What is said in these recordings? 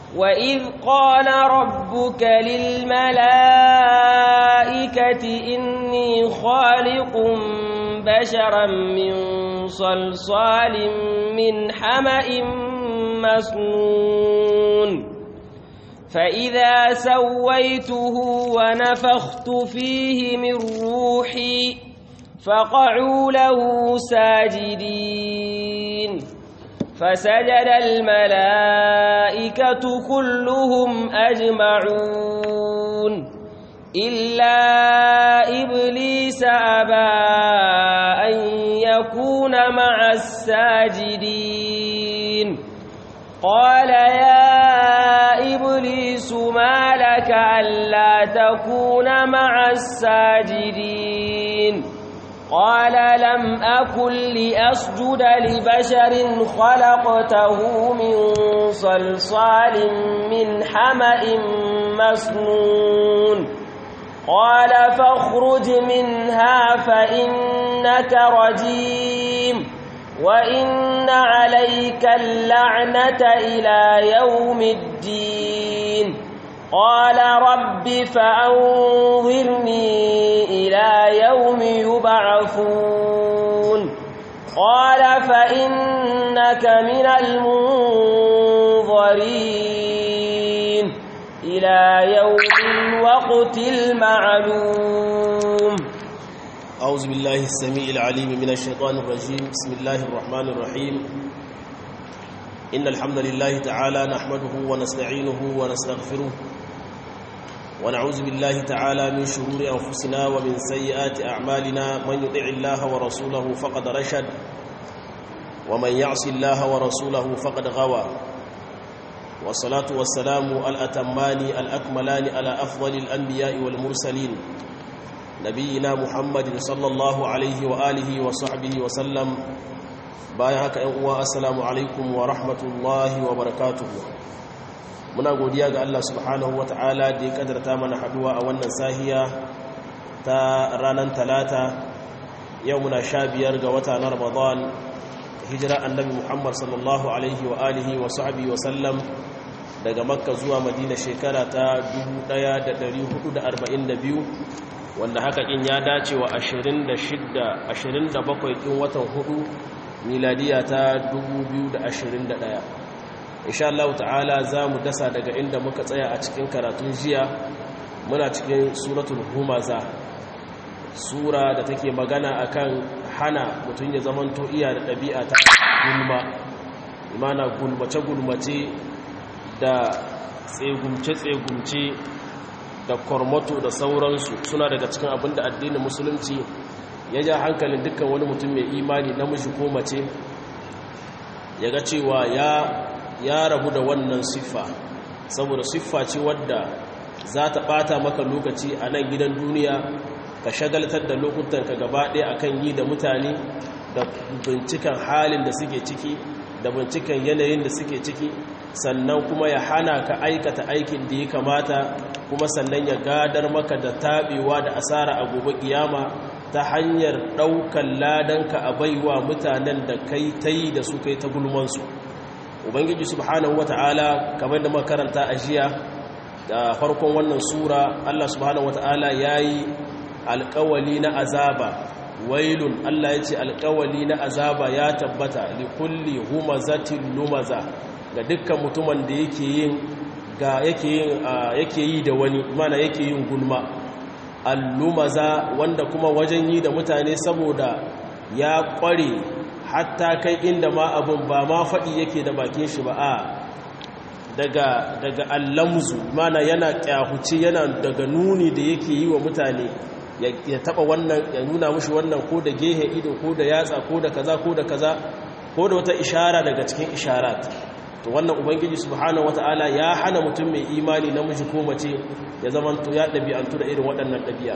وإذ قال ربك للملائكة إني خالق بشرا من صلصال من حمأ مسنون فإذا سويته ونفخت فيه من روحي فقعوا له ساجدين فسجد الملائكة كلهم أجمعون إلا إبليس أبى أن يكون مع الساجدين قال يا إبليس ما لك ألا تكون مع الساجدين قال لم أكن لأسجد لبشر خلقته من صلصال من حمأ مسنون قال فاخرج منها فإنك رجيم وإن عليك اللعنة إلى يوم الدين قال رب فأنظرني إلى يوم يبعثون قال فإنك من المنظرين إلى يوم الوقت المعلوم أعوذ بالله السميع العليم من الشيطان الرجيم بسم الله الرحمن الرحيم إن الحمد لله تعالى نحمده ونستعينه ونستغفره ونعوذ بالله تعالى من شرور أنفسنا ومن سيئات أعمالنا من يطع الله ورسوله فقد رشد ومن يعص الله ورسوله فقد غوى والصلاة والسلام الأتمان الأكملان على أفضل الأنبياء والمرسلين نبينا محمد صلى الله عليه وآله وصحبه وسلم bayan haka ‘yan uwa assalamu alaikum wa rahmatullahi wa barakatuhu muna godiya ga Allah subhanahu wa ta'ala da ya kadarta mana haduwa a wannan sahiya ta ranar talata yau muna sha biyar ga wata na ramadan hijira annabi muhammad sallallahu alaihi wa alihi wa sahbihi wa sallam daga makka zuwa madina shekara ta 1442 wanda haka in ya dace wa 26 27 kin watan hudu miladiya ta 2021 insha Allah ta'ala za mu dasa daga inda muka tsaya a cikin karatun jiya muna cikin suratul humaza sura da take magana akan hana mutum ya zamanto iya da ɗabi'a ta gulma imana gulmace-gulmace da tsegumce-tsegumce da kormoto da sauransu suna daga cikin abin da addinin musulunci ya ja hankalin dukkan wani mutum mai imani namiji ko mace ya ga cewa ya rabu da wannan siffa saboda siffa ce wadda za ta bata maka lokaci a nan gidan duniya ka shagaltar da lokutanka gaba ɗaya akan yi da mutane da binciken halin da suke ciki da binciken yanayin da suke ciki sannan kuma ya hana ka aikata aikin da ya kamata kuma sannan ya gadar maka da taɓewa da asara a gobe kiyama ta hanyar ɗaukan ladanka a baiwa mutanen da kai ta yi da su kai ta gulmansu ubangiji subhanahu wata'ala kamar da makaranta a jiya da farkon wannan sura allah subhanahu wata'ala ya yi alkawali na azaba wailun allah ya ce alkawali na azaba ya tabbata likulli humazatin lumaza ga dukkan mutumin da yake yin ga yake yi da wani mana yake yin gulma allumaza wanda kuma wajen yi da mutane saboda ya kware hatta kai inda ma abin ba ma faɗi yake da bakin shi ba a daga daga allamzu mana yana kyahuci yana daga nuni da yake yi wa mutane ya taba wannan ya nuna mushi wannan ko da gehe ido ko da yatsa ko da kaza ko da kaza ko da wata ishara daga cikin isharat to wannan ubangiji subhanahu wataala ya hana mutum mai imani namiji ko mace ya zama to ya dabi'antu da irin waɗannan dabi'a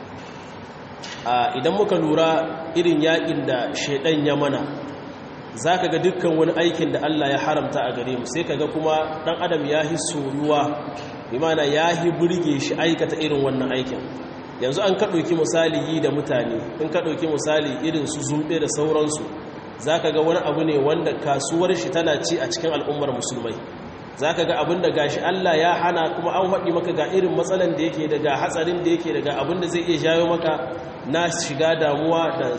idan muka lura irin yakin da shedan ya mana zaka ga dukkan wani aikin da Allah ya haramta a gare mu sai kaga kuma dan adam ya hi soyuwa bi mana ya hi burge shi aikata irin wannan aikin yanzu an ka ɗauki misali yi da mutane in ka ɗauki misali irin su zumbe da sauransu za ka ga wani abu ne wanda kasuwar shi tana ci a cikin al'ummar musulmai za ka ga abin da gashi Allah ya hana kuma an haɗi maka ga irin matsalan da yake daga hatsarin da yake daga abin da zai iya jawo maka na shiga damuwa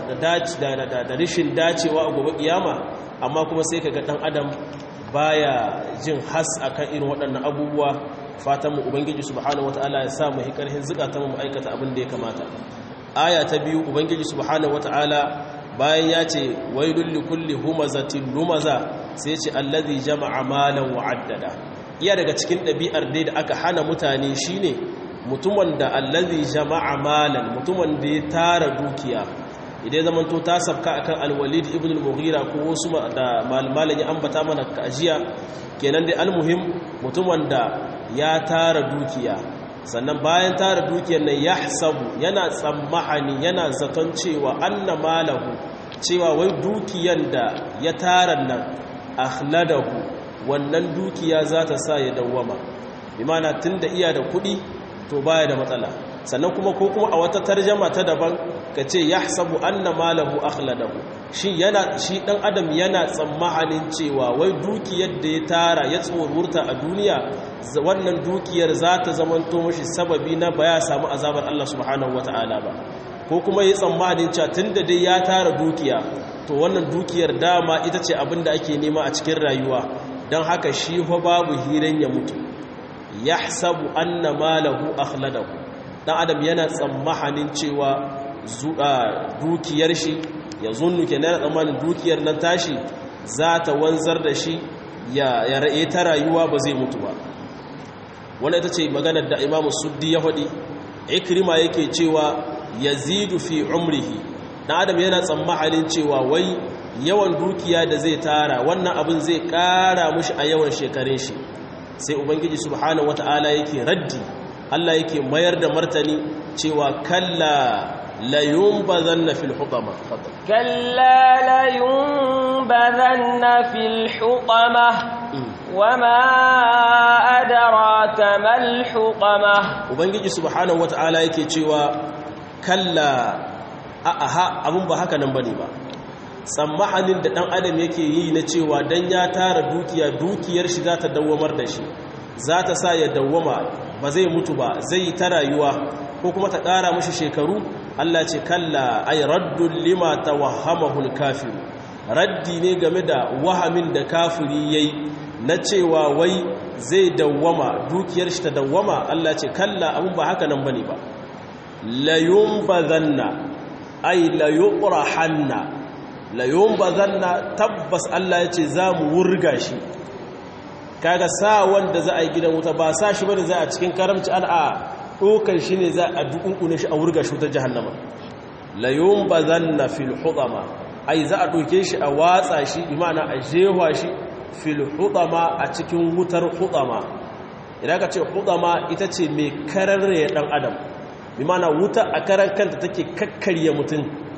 da rishin dacewa a gobe kiyama amma kuma sai ka ga ɗan adam baya jin has akan irin waɗannan abubuwa fatan mu ubangiji subhanahu wataala ya sa mu hikarhin zukatan mu aikata abin da ya kamata aya ta biyu ubangiji subhanahu wataala bayan ya ce wailul likulli humazatin lumaza sai ce allazi jama'a malan wa'addada iya daga cikin ɗabi'ar dai da aka hana mutane shine mutumin da allazi jama'a malan mutumin da ya tara dukiya idan zaman to ta sabka akan alwalid ibn al-mughira ko wasu da malmalan ya ambata mana kajiya kenan dai almuhim mutumin da ya tara dukiya sannan bayan tara dukiyar nan yahsabu yana tsammahani yana zaton cewa anna malahu cewa wai dukiyar da ya tara nan akhladahu wannan dukiya za ta sa ya dawwama bi mana tunda iya da kuɗi to baya da matsala sannan kuma ko kuma a wata tarjama ta daban ka ce yahsabu anna malahu akhladahu shi yana shi dan adam yana tsammanin cewa wai dukiyar da ya tara ya tsorurta a duniya wannan dukiyar za ta zamanto mashi sababi na baya samu azabar Allah subhanahu wataala ba ko kuma yi tsammanin cewa tunda dai ya tara dukiya to wannan dukiyar dama ita ce abin da ake nema a cikin rayuwa don haka shi fa babu hiran ya mutu yahsabu anna malahu akhladahu dan adam yana tsammanin cewa dukiyar shi ya zunnu kenan tsammanin dukiyar nan tashi za ta wanzar da shi ya ra'e ta rayuwa ba zai mutu ba wannan ita ce maganar da imamu suddi ya faɗi ikrima yake cewa yazidu fi umrihi dan adam yana tsammanin cewa wai yawan dukiya da zai tara wannan abin zai kara mushi a yawan shekarun shi sai ubangiji subhanahu wataala yake raddi Allah yake mayar da martani cewa kalla la yunbazanna fil hutama kalla la yunbazanna fil hutama wama adraka mal hutama ubangiji subhanahu wataala yake cewa kalla aha abun ba haka nan bane ba tsammahanin da dan adam yake yi na cewa dan ya tara dukiya dukiyar shi za ta dawwamar da shi za ta sa ya dawwama ba zai mutu ba zai ta rayuwa ko kuma ta ƙara mashi shekaru Allah ce kalla ay raddun lima tawahhamahu al-kafir raddi ne game da wahamin da kafiri yayi na cewa wai zai dawwama dukiyar shi ta dawwama Allah ce kalla abun ba haka nan bane ba la yumbazanna ay la yuqrahanna la yumbazanna tabbas Allah ya ce za mu wurga shi kaga sa wanda za a yi gidan wuta ba sa shi bane za a cikin karamci al'a dokan shi ne za a dukunkune shi a wurga shi wutar jahannama la yumbazanna fil hudama ai za a doke shi a watsa shi imana a jewa shi fil hudama a cikin wutar hudama idan ka ce hudama ita ce mai kararre dan adam imana wuta a karan kanta take kakkarya mutum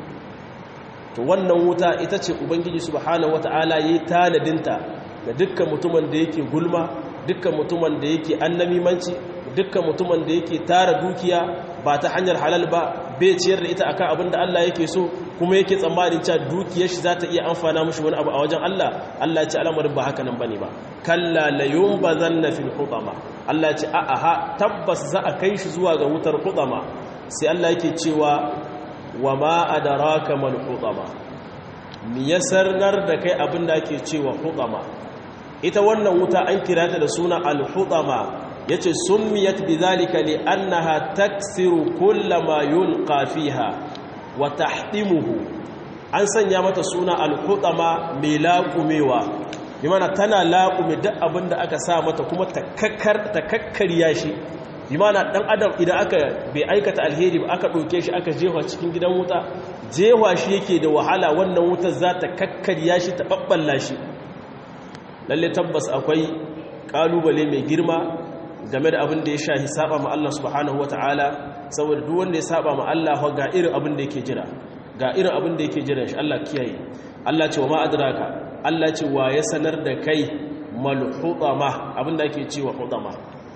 to wannan wuta ita ce ubangiji subhanahu wataala yayi tanadinta da dukkan mutumin da yake gulma dukkan mutumin da yake annamimanci dukkan mutumin da yake tara dukiya ba ta hanyar halal ba bai ciyar da ita akan abin da Allah yake so kuma yake tsammanin cewa dukiyar shi za ta iya amfana mushi wani abu a wajen Allah Allah ya ce al'amarin ba haka nan bane ba kalla la yunbazanna fil hutama Allah ya ce a'a ha tabbas za a kai shi zuwa ga wutar hutama sai Allah yake cewa wa ma adraka mal hutama mi yasarnar da kai abin da ake cewa hutama ita wannan wuta an kira ta da suna al-hutama yace summiyat bidhalika li annaha taksiru kullama yulqa fiha wa tahtimuhu an sanya mata suna al-hutama mai laqumewa bi mana tana laqume duk abinda aka sa mata kuma ta kakkar ta kakkariya shi bi mana dan adam idan aka bai aikata alheri ba aka doke shi aka jefa cikin gidan wuta jewa shi yake da wahala wannan wutar za ta kakkariya shi ta babballa shi lalle tabbas akwai kalubale mai girma game da abin da ya shahi saba ma Allah subhanahu wataala saboda duk wanda ya saba ma Allah ga irin abin da yake jira ga irin abin da yake jira shi Allah kiyaye Allah ce wa ma adraka Allah ce wa ya sanar da kai mal hutama abin da ake cewa hutama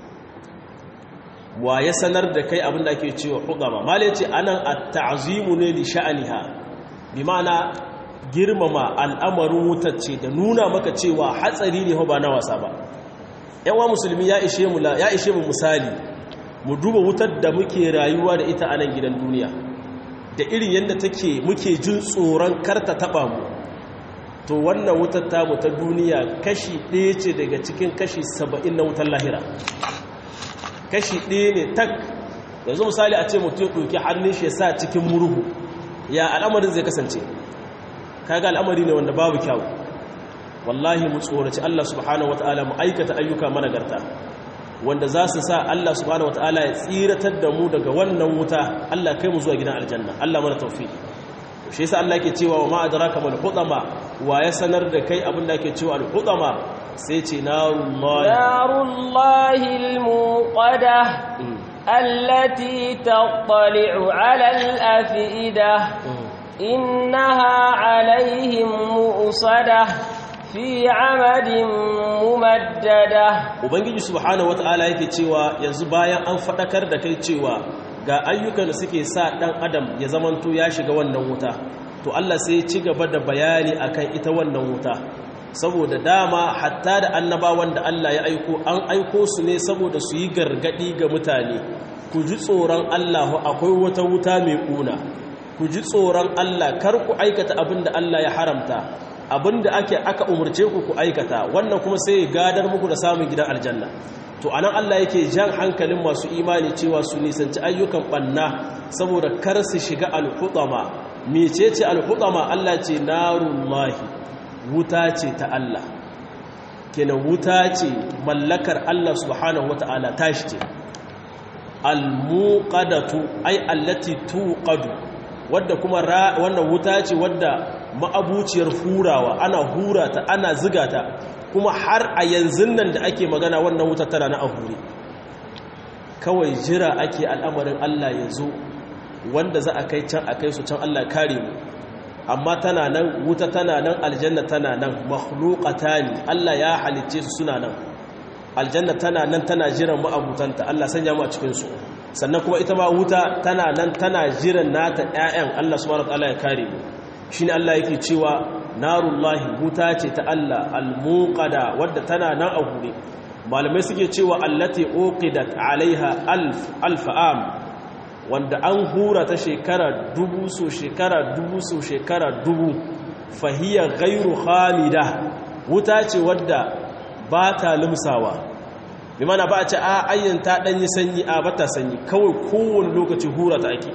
wa ya sanar da kai abin da ake cewa hutama mala yace anan at-ta'zimu ne li sha'aniha bi ma'ana girmama al'amarin wutar ce da nuna maka cewa hatsari ne ba na wasa ba yawa musulmi ya ishe mu ya ishe mu misali mu duba wutar da muke rayuwa da ita a nan gidan duniya da irin yadda take muke jin tsoron karta taba mu to wannan wutar tamu ta duniya kashi ɗaya ce daga cikin kashi saba'in na wutar lahira kashi ɗaya ne tak yanzu misali a ce mutum ɗauki hannun shi ya sa cikin murhu ya al'amarin zai kasance kaga al'amari ne wanda babu kyau wallahi mu tsoraci Allah subhanahu wataala mu aikata ayyuka managarta wanda za su sa Allah subhanahu wataala ya tsiratar da mu daga wannan wuta Allah kai mu zuwa gidan aljanna Allah mana tawfiq shi yasa Allah yake cewa wa ma adraka mal hutama wa ya sanar da kai abin da yake cewa al hutama sai ce narullahi narullahi al muqada allati tattali'u 'ala al afida innaha 'alayhim mu'sada fi 'amadin mumaddada ubangiji subhanahu wata'ala yake cewa yanzu bayan an fadakar da kai cewa ga ayyukan da suke sa dan adam ya zamanto ya shiga wannan wuta to Allah sai ya ci gaba da bayani akan ita wannan wuta saboda dama hatta da annabawan da Allah ya aiko an aiko su ne saboda su yi gargadi ga mutane ku ji tsoron Allah akwai wata wuta mai kuna ku ji tsoron Allah kar ku aikata abin da Allah ya haramta abin da ake aka umurce ku ku aikata wannan kuma sai ya gadar muku da samun gidan aljanna to anan Allah yake jan hankalin masu imani cewa su nisanci ayyukan banna saboda kar su shiga al-hutama mecece al-hutama Allah ce narullahi wuta ce ta Allah kenan wuta ce mallakar Allah subhanahu wata'ala tashi ce al-muqadatu ay allati tuqadu wadda kuma wannan wuta ce wadda ma'abuciyar hurawa ana hura ta ana ziga ta kuma har a yanzu nan da ake magana wannan wuta tana na ahure kawai jira ake al'amarin Allah ya zo wanda za a kai can a kai su can Allah kare mu amma tana nan wuta tana nan aljanna tana nan makhluqatani Allah ya halicce su suna nan aljanna tana nan tana jiran ma'abutanta Allah sanya mu a cikin su sannan kuma ita ma wuta tana nan tana jiran nata ƴaƴan Allah subhanahu wataala ya kare mu shine Allah yake cewa narullahi wuta ce ta Allah almuqada wadda tana nan a hure malamai suke cewa allati uqidat alaiha alf alf am wanda an hura ta shekara dubu so shekara dubu so shekara dubu fahiya ghairu khamida wuta ce wadda ba ta limsawa bi mana ba a ce a ayyan ta danyi sanyi a bata sanyi kawai kowane lokaci hura ta ake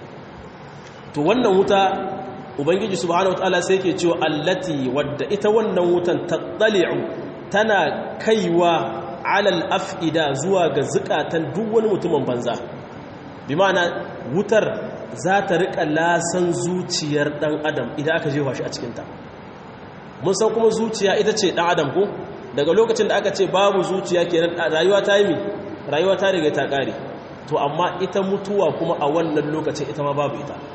to wannan wuta ubangiji subhanahu wataala sai yake cewa allati wadda ita wannan wutan tattali'u tana kaiwa alal af'ida zuwa ga zukatan duk wani mutumin banza bi ma'ana wutar za ta rika lasan zuciyar dan adam idan aka jefa shi a cikin ta mun san kuma zuciya ita ce dan adam ko daga lokacin da aka ce babu zuciya kenan rayuwa ta yi rayuwa ta riga ta kare to amma ita mutuwa kuma a wannan lokacin ita ma babu ita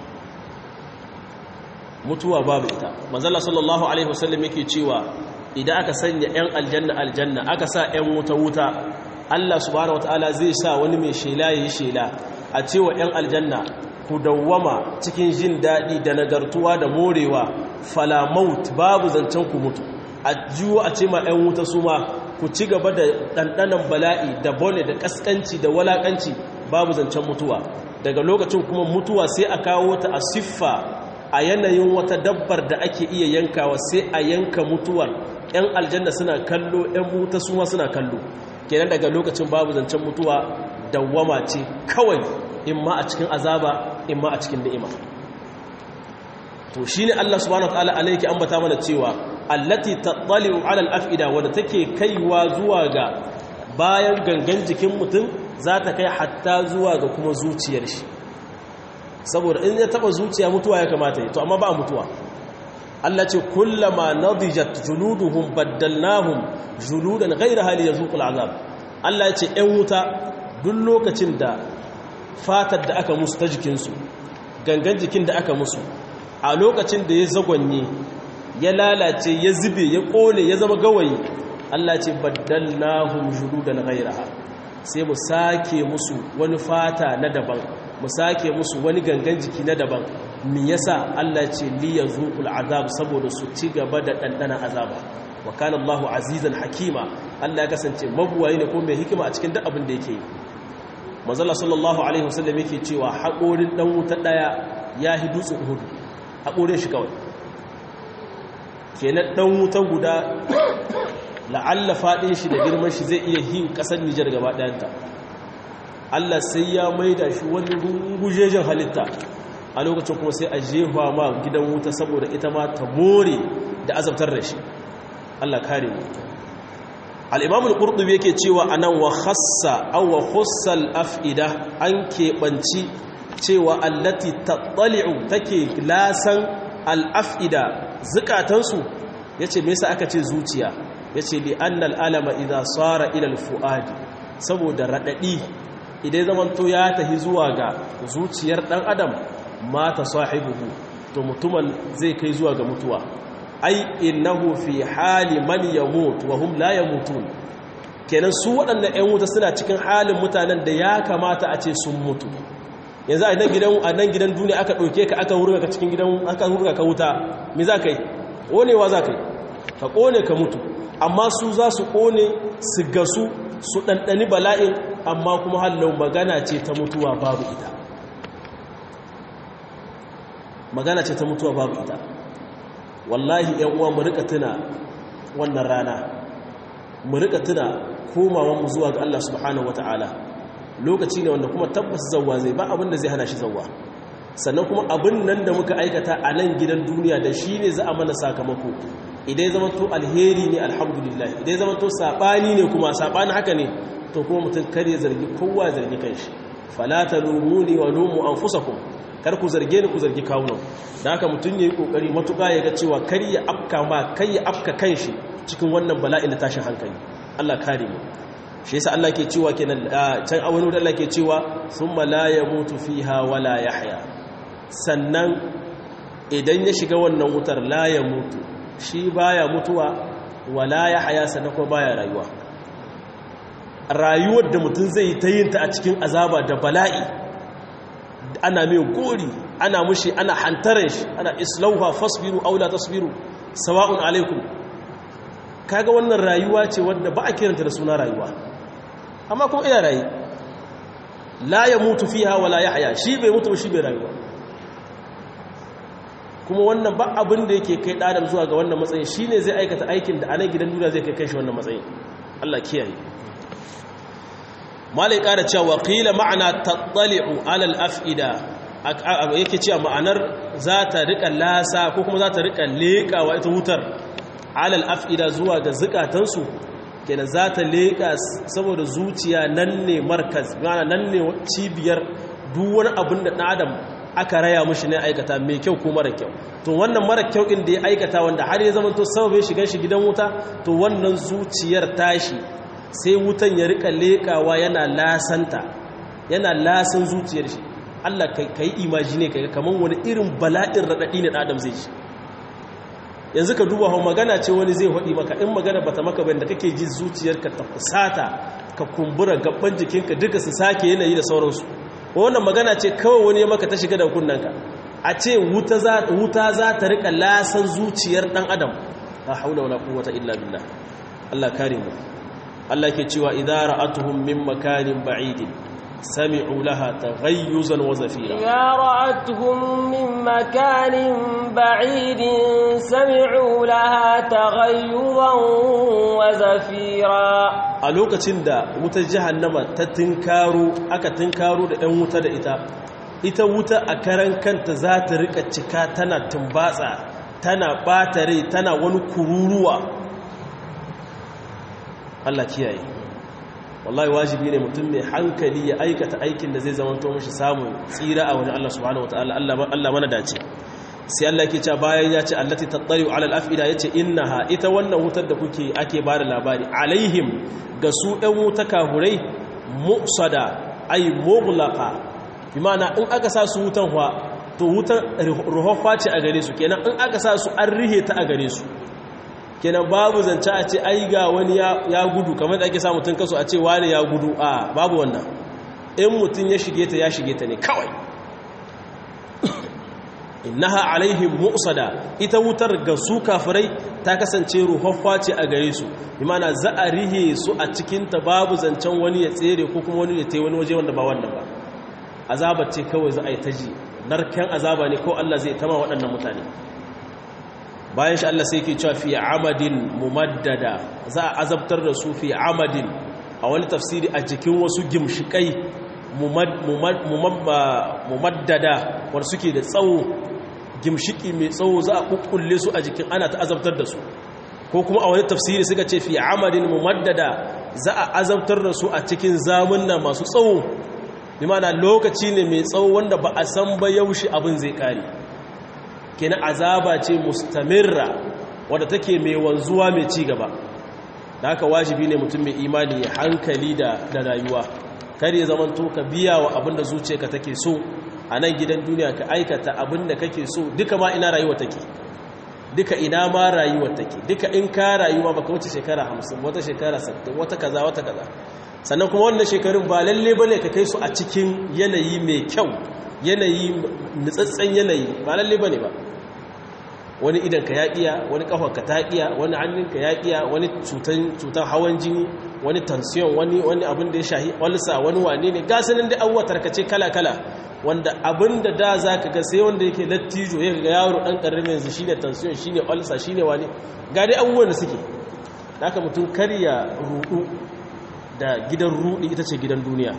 mutuwa babu ita manzala sallallahu alaihi wasallam yake cewa idan aka sanya yan aljanna aljanna aka sa yan wuta wuta Allah subhanahu wataala zai sa wani mai shela yayi shela a cewa yan aljanna ku dawwama cikin jin dadi da nagartuwa da morewa fala maut babu zancen ku mutu a jiwo a ce ma yan wuta su ma ku ci gaba da dandanan bala'i da bone da kaskanci da walakanci babu zancen mutuwa daga lokacin kuma mutuwa sai a kawo ta a siffa a yanayin wata dabbar da ake iya yankawa sai a yanka mutuwar 'yan aljanna suna kallo 'yan wuta suma suna kallo kenan daga lokacin babu zancen mutuwa dawwama ce kawai in ma a cikin azaba in ma a cikin ni'ima to shine Allah subhanahu wataala alayki ambata mana cewa allati tattali'u 'ala al-af'ida wadda take kaiwa zuwa ga bayan gangan jikin mutum za ta kai hatta zuwa ga kuma zuciyar shi saboda in ya taba zuciya mutuwa ya kamata yi to amma ba mutuwa Allah ce kullama nadijat juluduhum baddalnahum juludan ghayra hali yazuqul azab Allah ya ce ɗan wuta duk lokacin da fatar da aka musu ta jikinsu gangan jikin da aka musu a lokacin da ya zagwanye ya lalace ya zube ya kone ya zama gawayi Allah ce baddalnahum juludan ghayraha sai mu sake musu wani fata na daban mu sake musu wani gangan jiki na daban me yasa Allah ce li yazuqul azab saboda su ci gaba da dandana azaba wa kana Allahu azizan hakima Allah ya kasance mabuwayi ne ko mai hikima a cikin duk abin da yake yi manzala sallallahu alaihi wasallam yake cewa haƙorin dan wuta daya ya hi dutsen uhud haƙorin shi kawai kenan dan wuta guda la'alla fadin shi da girman shi zai iya hin kasar Nijar gaba ɗayanta Allah sai ya maida shi wani rungujejen halitta a lokacin kuma sai a jefa ma gidan wuta saboda ita ma ta more da azabtar da shi Allah kare mu al-imam al-qurtubi yake cewa anan wa khassa aw wa khussal af'ida an keɓanci cewa allati tattali'u take lasan al-af'ida zukatansu yace me yasa aka ce zuciya yace li annal alama idza sara ila al-fuadi saboda radadi idan zamanto ya tahi zuwa ga zuciyar dan adam mata sahibuhu to mutumin zai kai zuwa ga mutuwa ai innahu fi hali man yamut wa hum la yamutun kenan su waɗannan ƴan wuta suna cikin halin mutanen da ya kamata a ce sun mutu yanzu a nan gidan a nan gidan duniya aka ɗauke ka aka hurga ka cikin gidan aka hurga ka wuta me za ka yi ƙonewa za ka yi ka ƙone ka mutu amma su za su ƙone su gasu su ɗanɗani bala'in amma kuma hallon magana ce ta mutuwa babu ita magana ce ta mutuwa babu ita wallahi yan uwa mu rika tuna wannan rana mu rika tuna komawan mu zuwa ga Allah subhanahu wataala lokaci ne wanda kuma tabbas zawwa zai ba abin da zai hana shi zawwa sannan kuma abin nan da muka aikata a nan gidan duniya da shi ne za a mana sakamako idan zama to alheri ne alhamdulillah idan zama to sabani ne kuma sabani haka ne to kuma mutum kare zargi kowa zargi kanshi fala talumuni wa lumu anfusakum kar ku zarge ni ku zargi kawunan da haka mutum yayi kokari matuƙa ya ga cewa kar ya afka ma kai ya afka kanshi cikin wannan bala'in da tashin hankali Allah kare mu shi yasa Allah ke cewa kenan can a wani Allah ke cewa thumma la yamutu fiha wala yahya sannan idan ya shiga wannan wutar la yamutu shi baya mutuwa wala yahya sannan kuma baya rayuwa rayuwar da mutum zai ta yin ta a cikin azaba da bala'i ana mai gori ana mushi ana hantarar shi ana islauha fasbiru aula tasbiru sawa'un alaikum kaga wannan rayuwa ce wadda ba a kiranta da suna rayuwa amma kuma ina rayu la ya mutu fiha wala yahya shi bai mutu shi bai rayuwa kuma wannan ba abin da yake kai ɗadam zuwa ga wannan matsayin shine zai aikata aikin da anan gidan duniya zai kai kai shi wannan matsayin Allah kiyaye malai ƙara cewa qila ma'ana tattali'u alal af'ida yake cewa ma'anar za ta rika lasa ko kuma za ta rika leƙawa ita wutar alal af'ida zuwa ga zukatansu kenan za ta leƙa saboda zuciya nan ne markaz mana nan ne cibiyar duk wani abin da ɗan adam aka raya mushi ne aikata mai kyau ko mara kyau to wannan mara kyau ɗin da ya aikata wanda har ya zama to sababin shigan shi gidan wuta to wannan zuciyar tashi sai wutan ya rika leƙawa yana lasanta yana lasan zuciyar shi Allah ka yi imajine ka ga kamar wani irin bala'in raɗaɗi ne ɗadam zai shi yanzu ka duba hau magana ce wani zai haɗi maka in magana bata maka bayan da kake ji zuciyarka ta fusata ka kumbura gaban jikinka duka su sake yanayi da sauransu wannan magana ce kawai wani ya maka ta shiga da kunnanka a ce wuta za ta rika lasan zuciyar ɗan adam la haula wala quwwata illa billah Allah kare mu Allah ke cewa idza ra'atuhum min makanin ba'idin سمعوا لها تغيزا وزفيرا إذا رأتهم من مكان بعيد سمعوا لها تغيظا وزفيرا a lokacin da wutar jahannama ta tinkaro aka tinkaro da 'yan wuta da ita ita wuta a karan kanta za ta rika cika tana tumbatsa tana ɓata rai tana wani kururuwa Allah kiyaye wallahi wajibi ne mutum mai hankali ya aikata aikin da zai zamanto mashi samun tsira a wani Allah subhanahu wataala Allah mana dace sai Allah yake cewa bayan ya ce allati tattariu ala al-afida yace innaha ita wannan wutar da kuke ake bada labari alaihim ga su ɗan wuta kahurai mu'sada ay mughlaqa bi ma'ana in aka sa su wutan fa to wutan ruhaffa ce a gare su kenan in aka sa su an rihe ta a gare su kenan babu zance a ce ai ga wani ya gudu kamar da ake sa mutum kaso a ce wani ya gudu a babu wannan in mutum ya shige ta ya shige ta ne kawai innaha alaihim mu'sada ita wutar ga su kafirai ta kasance ruhaffa ce a gare su imana za a rihe su a cikin ta babu zancen wani ya tsere ko kuma wani ya tai wani waje wanda ba wannan ba azaba ce kawai za a yi ta ji narken azaba ne ko Allah zai tama waɗannan mutane bayan shi Allah sai ke cewa fi amadin mumaddada za a azabtar da su fi amadin a wani tafsiri a jikin wasu gimshikai mumaddada wanda suke da tsawo gimshiki mai tsawo za a kukkulle su a jikin ana ta azabtar da su ko kuma a wani tafsiri suka ce fi amadin mumaddada za a azabtar da su a cikin zamunna masu tsawo limana lokaci ne mai tsawo wanda ba a san ba yaushe abin zai kare kenan azaba ce mustamirra wadda take mai wanzuwa mai ci gaba da haka wajibi ne mutum mai imani ya hankali da rayuwa kar ya zaman to ka biya wa abin da zuciyarka take so a nan gidan duniya ka aikata abin da kake so duka ma ina rayuwa take duka ina ma rayuwa take duka in ka rayuwa baka wuce shekara 50 wata shekara 60 wata kaza wata kaza sannan kuma wannan shekarun ba lalle bane ka kai su a cikin yanayi mai kyau yanayi nutsatsen yanayi ba lalle bane ba wani idan ka yaƙiya wani ƙafarka ta ƙiya wani hannunka ya ƙiya wani cutan hawan jini wani tansiyon wani wani abin da ya shahi walsa wani wane ne gasanin da abubuwa tarkace kala-kala wanda abin da da za ka ga sai wanda yake lattijo ya ga yaro ɗan ƙarfi yanzu shi ne tansiyon shi ne walsa shi ne wane ga dai abubuwan da suke haka mutum karya rudu da gidan rudi ita ce gidan duniya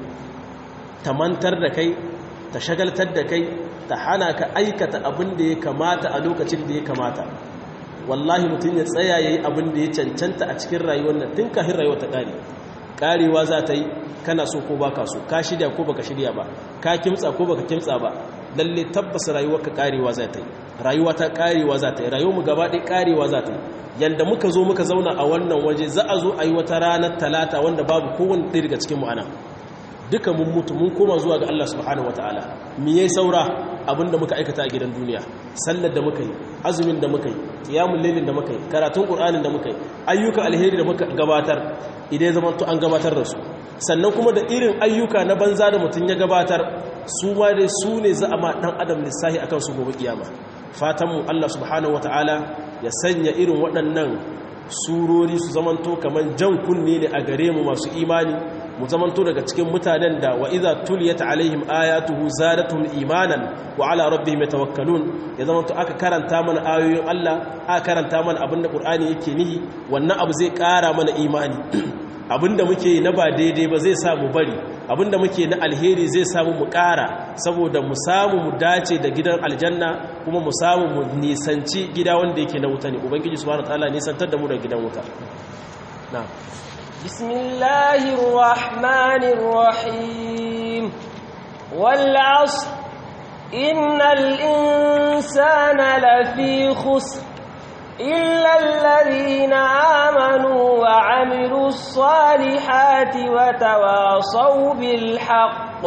ta mantar da kai ta shagaltar da kai ta hana ka aikata abin da ya kamata a lokacin da ya kamata wallahi mutum ya tsaya ya yi abin da ya cancanta a cikin rayuwar nan tun kafin rayuwa ta ƙare ƙarewa za ta yi kana so ko baka so ka shirya ko baka shirya ba ka kimtsa ko baka kimtsa ba lalle tabbas rayuwar ka ƙarewa za ta yi rayuwa ta ƙarewa za ta yi rayuwar mu gaba ɗaya ƙarewa za ta yi yanda muka zo muka zauna a wannan waje za a zo a yi wata ranar talata wanda babu kowane ɗaya daga cikin mu ana duka mun mutu mun koma zuwa ga Allah subhanahu wataala me yayi saura abinda muka aikata a gidan duniya sallar da muka yi azumin da muka yi qiyamul lailin da muka yi karatun qur'anin da muka yi ayyuka alheri da muka gabatar idan zaman to an gabatar da su sannan kuma da irin ayyuka na banza da mutun ya gabatar su ma dai su ne za a ma dan adam lissahi akan su gobe kiyama fatan mu Allah subhanahu wataala ya sanya irin waɗannan surori su zamanto kaman jan kunne ne a gare mu masu imani mu zamanto daga cikin mutanen da wa iza tuliyat alaihim ayatuhu zadatuhum imanan wa ala rabbihim yatawakkalun ya zamanto aka karanta mana ayoyin Allah aka karanta mana abinda Qur'ani yake nihi wannan abu zai ƙara mana imani abinda muke na ba daidai ba zai samu bari abinda muke na alheri zai samu mu ƙara saboda mu samu mu dace da gidan aljanna kuma mu samu mu nisanci gida wanda yake na wuta ne ubangiji subhanahu wataala nisantar da mu da gidan wuta na'am بسم الله الرحمن الرحيم والعصر إن الإنسان لفي خسر إلا الذين آمنوا وعملوا الصالحات وتواصوا بالحق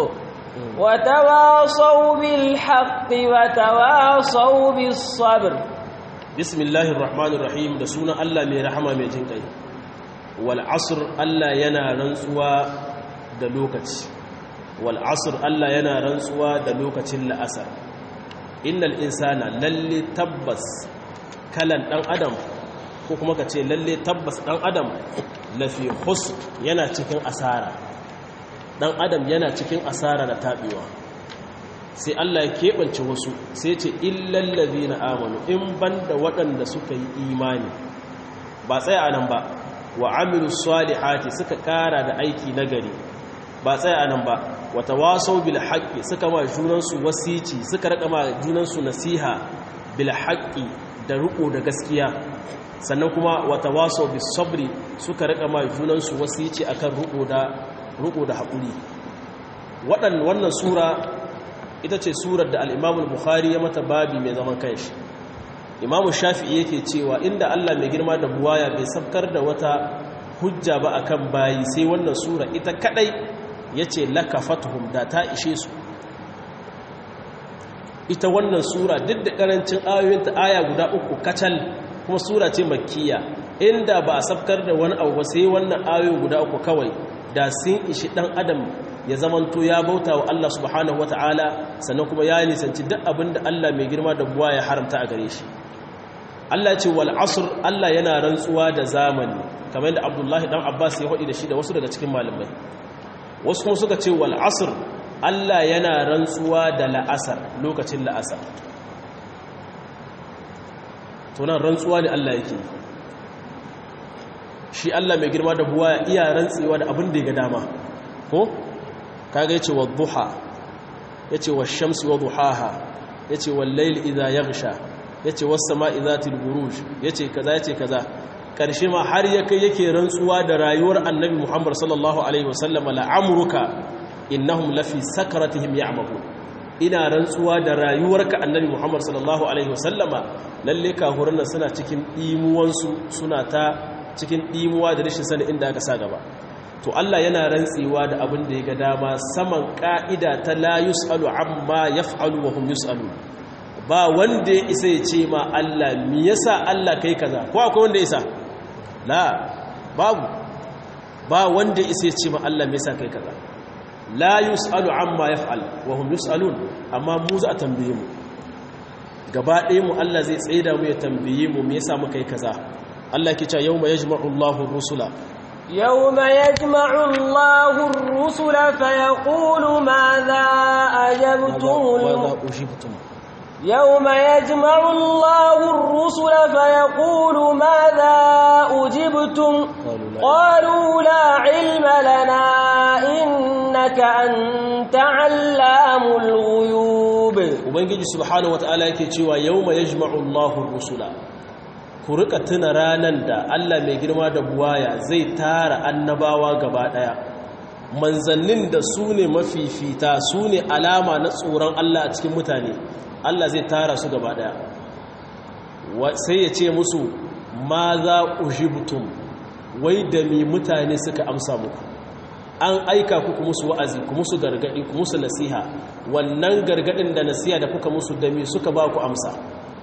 وتواصوا بالحق وتواصوا بالصبر بسم الله الرحمن الرحيم da sunan Allah mai rahama mai jin kai wal asr Allah yana rantsuwa da lokaci wal asr Allah yana rantsuwa da lokacin la'asar innal insana lalle tabbas kalan dan adam ko kuma ka ce lalle tabbas dan adam lafi khusr yana cikin asara dan adam yana cikin asara da tabewa sai Allah ya keɓance wasu sai ce illal ladina amanu in banda waɗanda suka yi imani ba tsaya nan ba wa amilu salihati suka kara da aiki nagari ba tsaya anan ba wata wasau bil haqqi suka ma junansu wasici suka raka ma junansu nasiha bil haqqi da riko da gaskiya sannan kuma wata wasau bis sabri suka raka ma junansu wasici akan riko da riko da hakuri wadan wannan sura ita ce surar da al-Imam al-Bukhari ya mata babi mai zaman kanshi imamu shafi'i yake cewa inda Allah mai girma da buwaya bai sabkar da wata hujja ba akan bayi sai wannan sura ita kadai yace lakafatuhum da ta ishe su ita wannan sura duk da karancin ayoyinta aya guda uku kacal kuma sura ce makkiya inda ba a sabkar da wani abu ba sai wannan ayoyi guda uku kawai da sun ishi dan adam ya zamanto ya bauta wa Allah subhanahu wata'ala sannan kuma ya nisanci duk abin da Allah mai girma da buwa ya haramta a gare shi Allah ce wal asr Allah yana rantsuwa da zamani kamar yadda Abdullahi dan Abbas ya hodi da shi da wasu daga cikin malamai wasu kuma suka ce wal asr Allah yana rantsuwa da la'asar lokacin la'asar to nan rantsuwa ne Allah yake shi Allah mai girma da buwa iya rantsewa da abin da ya ga dama ko kaga yace wa duha yace wa shamsi wa duhaha yace wal layl idha yaghsha yace was sama'i dhatil buruj yace kaza yace kaza karshe ma har yake yake rantsuwa da rayuwar annabi Muhammad sallallahu alaihi wasallam la'amruka innahum lafi sakaratihim ya'mahun ina rantsuwa da rayuwarka annabi Muhammad sallallahu alaihi wasallama lalle kahuran nan suna cikin dimuwansu suna ta cikin dimuwa da rashin sani inda aka sa gaba to Allah yana rantsewa da abin da ya ga dama saman ka'ida ta la yus'alu amma yaf'alu wa hum yus'alu ba wanda ya isa ya ce ma Allah me yasa Allah kai kaza ko akwai wanda ya isa la babu ba wanda ya isa ya ce ma Allah me yasa kai kaza la yus'alu amma yaf'al wa hum yus'alun amma mu za a tambaye mu gaba ɗaya mu Allah zai tsaida mu ya tambaye mu me yasa muka yi kaza Allah ke cewa yawma yajma'u Allahu rusula يوم يجمع الله الرسل فيقول ماذا أجبتم ماذا أجبتم يوم يجمع الله الرسل فيقول ماذا أجبتم قالوا لا علم لنا إنك أنت علام الغيوب ubangiji subhanahu wataala yake cewa yawma yajma'u Allahu rusula ku rika tuna ranan da Allah mai girma da buwaya zai tara annabawa gaba daya manzannin da su ne mafifita su ne alama na tsoron Allah a cikin mutane Allah zai tara su gaba daya sai ya ce musu ma za ujibtum wai da mi mutane suka amsa muku an aika ku ku musu wa'azi ku musu gargadi ku musu nasiha wannan gargadin da nasiha da kuka musu da mi suka ba ku amsa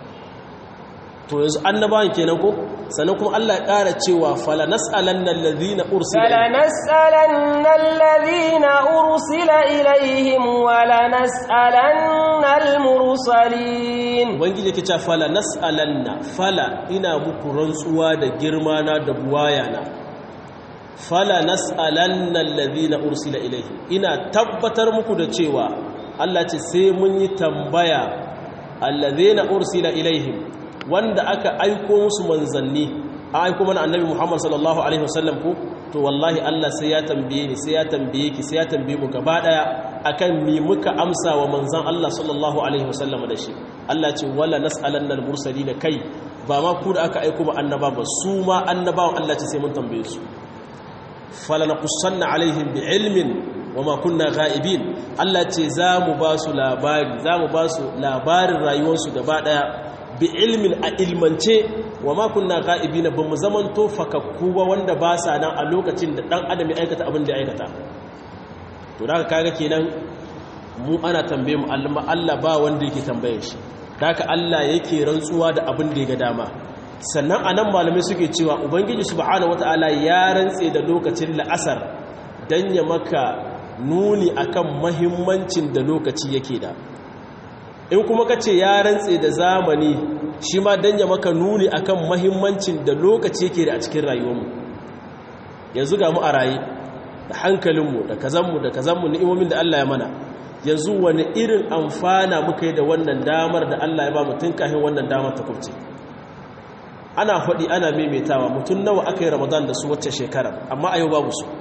to yanzu annabawan kenan ko sannan kuma Allah ya ƙara cewa fala nas'alanna alladhina ursila fala nas'alanna alladhina ursila ilaihim wala nas'alanna almursalin ubangiji yake cewa fala nas'alanna fala ina muku rantsuwa da girma na da buwayana fala nas'alanna alladhina ursila ilaihim ina tabbatar muku da cewa Allah ce sai mun yi tambaya alladhina ursila ilaihim wanda aka aiko musu manzanni a aiko mana annabi Muhammad sallallahu alaihi wasallam ko to wallahi Allah sai ya tambaye ni sai ya tambaye ki sai ya tambaye mu gaba daya akan mi muka amsa wa manzan Allah sallallahu alaihi wasallam da shi Allah ce wala nas'alanna al-mursalin kai ba ma ku da aka aiko mu annaba ba su ma annabawan Allah ce sai mun tambaye su falanaqussanna alaihim bi'ilmin wama kunna ghaibin Allah ce za mu ba su labari za mu ba su labarin rayuwarsu gaba daya bi ilmin a ilmance wa ma kunna ga'ibina bamu zaman to fakakku ba wanda ba sa nan a lokacin da dan adam ya aikata abin da ya aikata to da kaga kenan mu ana tambaye mu Allah Allah ba wanda yake tambaye shi haka Allah yake rantsuwa da abin da ya ga dama sannan anan malamai suke cewa ubangiji subhanahu wataala ya rantse da lokacin la'asar dan ya maka nuni akan mahimmancin da lokaci yake da in kuma ka ce ya rantse da zamani shi ma don ya maka nuni akan mahimmancin da lokaci yake da a cikin rayuwarmu yanzu ga mu a raye da hankalinmu da kazanmu da kazanmu ni'imomin da Allah ya mana yanzu wani irin amfana muka yi da wannan damar da Allah ya ba mu tun kafin wannan damar ta kubce ana faɗi ana maimaitawa mutum nawa aka yi ramadan da su wacce shekarar amma a yau babu su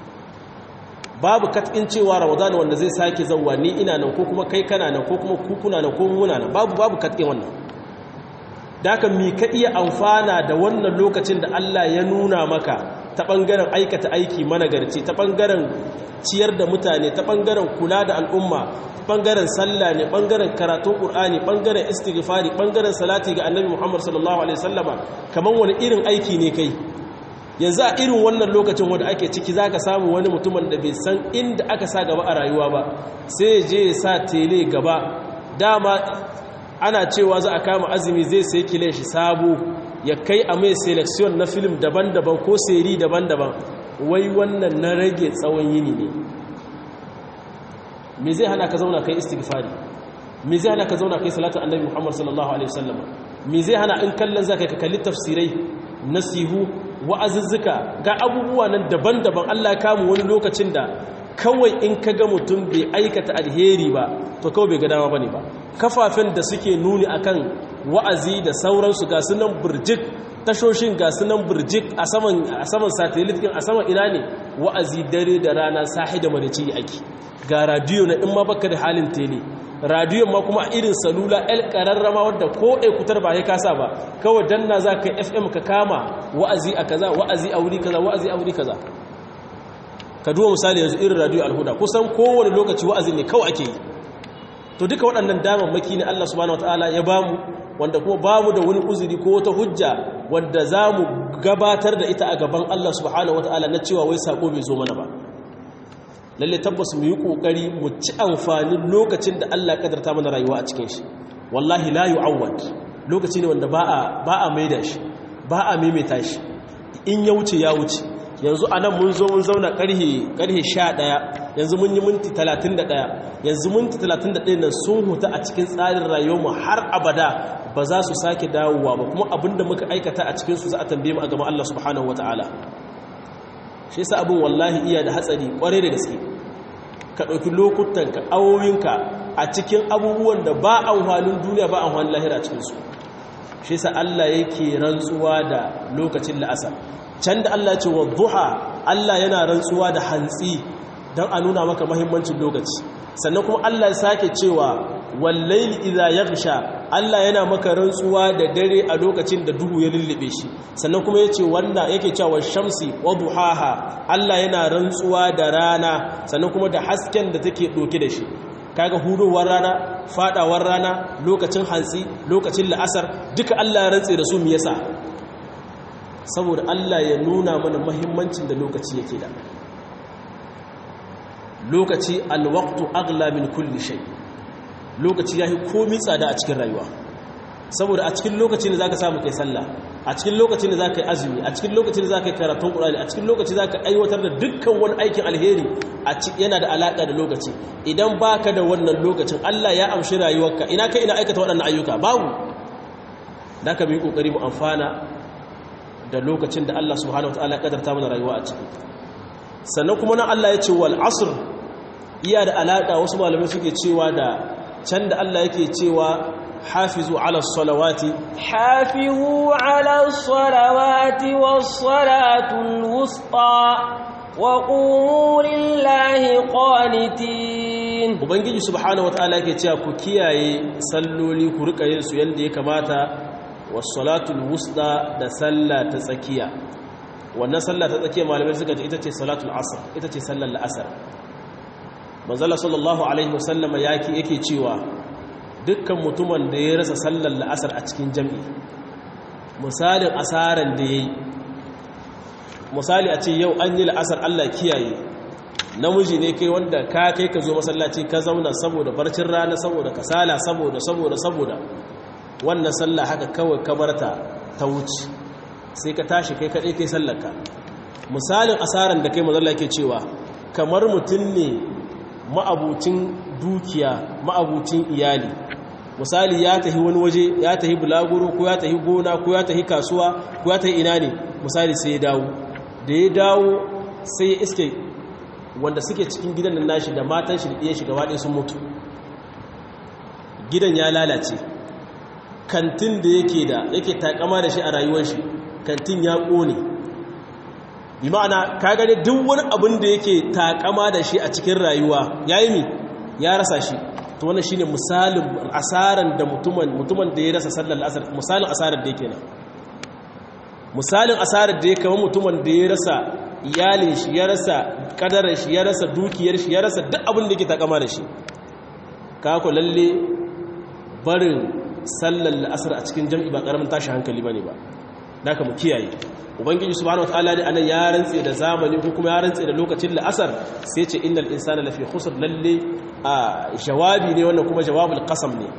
babu kat'in cewa ramadan wanda zai sake zauwa ni ina nan ko kuma kai kana nan ko kuma kukuna nan ko muna nan babu babu kat'in wannan daga mi ka iya amfana da wannan lokacin da Allah ya nuna maka ta bangaren aikata aiki managarci ta bangaren ciyar da mutane ta bangaren kula da al'umma bangaren sallah ne bangaren karatun qur'ani bangaren istighfari bangaren salati ga annabi Muhammad sallallahu alaihi wasallama kaman wani irin aiki ne kai yanzu a irin wannan lokacin wanda ake ciki za ka samu wani mutumin da bai san inda aka sa gaba a rayuwa ba sai ya je ya sa tele gaba dama ana cewa za a kama azumi zai sai kilen shi sabo ya kai a mai selection na film daban-daban ko seri daban-daban wai wannan na rage tsawon yini ne me zai hana ka zauna kai istighfari me zai hana ka zauna kai salatu annabi Muhammad sallallahu alaihi wasallam me zai hana in kallon zaka ka kalli tafsirai nasihu wa'azuzzuka ga abubuwa nan daban-daban Allah ya kamu wani lokacin da kawai in ka ga mutum bai aikata alheri ba to kawai bai ga dama bane ba kafafen da suke nuni akan wa'azi da sauransu ga sunan burjik tashoshin ga sunan burjik a saman a saman satellite din a saman ina ne wa'azi dare da rana sahi da marici ake ga radio na in ma baka da halin tele radiyon ma kuma irin salula el kararrama wadda ko kutar ba ya kasa ba kawai danna za ka fm ka kama wa'azi a kaza wa'azi a wuri kaza wa'azi a wuri kaza ka duwa misali yanzu irin radiyo alhuda kusan kowane lokaci wa'azi ne kawai ake yi to duka waɗannan damammaki ne Allah subhanahu wataala ya bamu wanda kuma bamu da wani uzuri ko wata hujja wanda za mu gabatar da ita a gaban Allah subhanahu wataala na cewa wai sako bai zo mana ba lalle tabbas mu yi kokari mu ci amfanin lokacin da Allah kadarta mana rayuwa a cikin shi wallahi la yu'awwad lokaci ne wanda ba a ba a maida shi ba a maimaita shi in ya wuce ya wuce yanzu anan mun zo mun zauna karhe karhe 11 yanzu mun yi minti 31 yanzu minti 31 nan sun huta a cikin tsarin rayuwarmu har abada ba za su sake dawowa ba kuma abinda muka aikata a cikin su za a tambaye mu a gaban Allah subhanahu wataala shi yasa abin wallahi iya da hatsari kware da gaske ka ɗauki lokutanka awoyinka a cikin abubuwan da ba amfanin duniya ba amfanin lahira cikinsu shi yasa Allah yake rantsuwa da lokacin la'asar can da Allah ce wa duha Allah yana rantsuwa da hantsi don a nuna maka mahimmancin lokaci sannan kuma Allah ya sake cewa wallaili idza yaghsha Allah yana maka rantsuwa da dare a lokacin da duhu ya lullube shi sannan kuma yace wanda yake cewa shamsi wa duhaha Allah yana rantsuwa da rana sannan kuma da hasken da take doke da shi kaga hudowar rana fadawar rana lokacin hantsi lokacin la'asar duka Allah ya rantse da su me yasa saboda Allah ya nuna mana muhimmancin da lokaci yake da lokaci alwaqtu aghla min kulli shay lokaci yahi komai tsada a cikin rayuwa saboda a cikin lokacin da zaka samu kai sallah a cikin lokacin da zaka yi azumi a cikin lokacin da zaka yi karatun qur'ani a cikin lokacin zaka aiwatar da dukkan wani aikin alheri yana da alaka da lokaci idan baka da wannan lokacin Allah ya amshi rayuwarka ina kai ina aikata waɗannan ayyuka babu da ka bi kokari mu amfana da lokacin da Allah subhanahu wataala ya kadarta mana rayuwa a ciki sannan kuma nan Allah ya ce wal asr iya da alaka wasu malamai suke cewa da can da Allah yake cewa hafizu ala salawati hafizu ala salawati was salatul wusta wa qumu lillahi qanitin ubangiji subhanahu wataala yake cewa ku kiyaye salloli ku rika yin su yanda ya kamata was salatul wusta da sallah ta tsakiya wannan sallah ta tsakiya malamai suka ce ita ce salatul asr ita ce sallar la'asar manzala sallallahu alaihi wasallama yake yake cewa dukkan mutumin da ya rasa sallar la'asar a cikin jam'i misalin asaran da yayi misali a ce yau an yi la'asar Allah kiyaye namiji ne kai wanda ka kai ka zo masallaci ka zauna saboda barcin rana saboda kasala saboda saboda saboda wannan sallah haka kawai kabarta ta wuce sai ka tashi kai kaɗai kai sallarka misalin asaran da kai mazalla ke cewa kamar mutum ne ma'abucin dukiya ma'abucin iyali misali ya tahi wani waje ya tahi bulaguro ko ya tahi gona ko ya tahi kasuwa ko ya tahi ina ne misali sai ya dawo da ya dawo sai ya iske wanda suke cikin gidan nan nashi da matan shi da ɗiyan shi gaba ɗaya sun mutu gidan ya lalace kantin da yake da yake takama da shi a rayuwar shi kantin ya ƙone bi ma'ana ka gane duk wani abin da yake takama da shi a cikin rayuwa ya yi mi ya rasa shi to wannan shine misalin asaran da mutumin mutumin da ya rasa sallar asar misalin asarar da yake nan misalin asarar da ya kama mutumin da ya rasa iyalin shi ya rasa kadarar shi ya rasa dukiyar shi ya rasa duk abin da yake takama da shi ka ku lalle barin sallar asar a cikin jam'i ba karamin tashi hankali bane ba naka mu kiyaye ubangiji subhanahu wataala ne anan ya rantse da zamani ko kuma ya rantse da lokacin la'asar sai ce innal insana lafi khusr lalle a jawabi ne wannan kuma jawabul qasam ne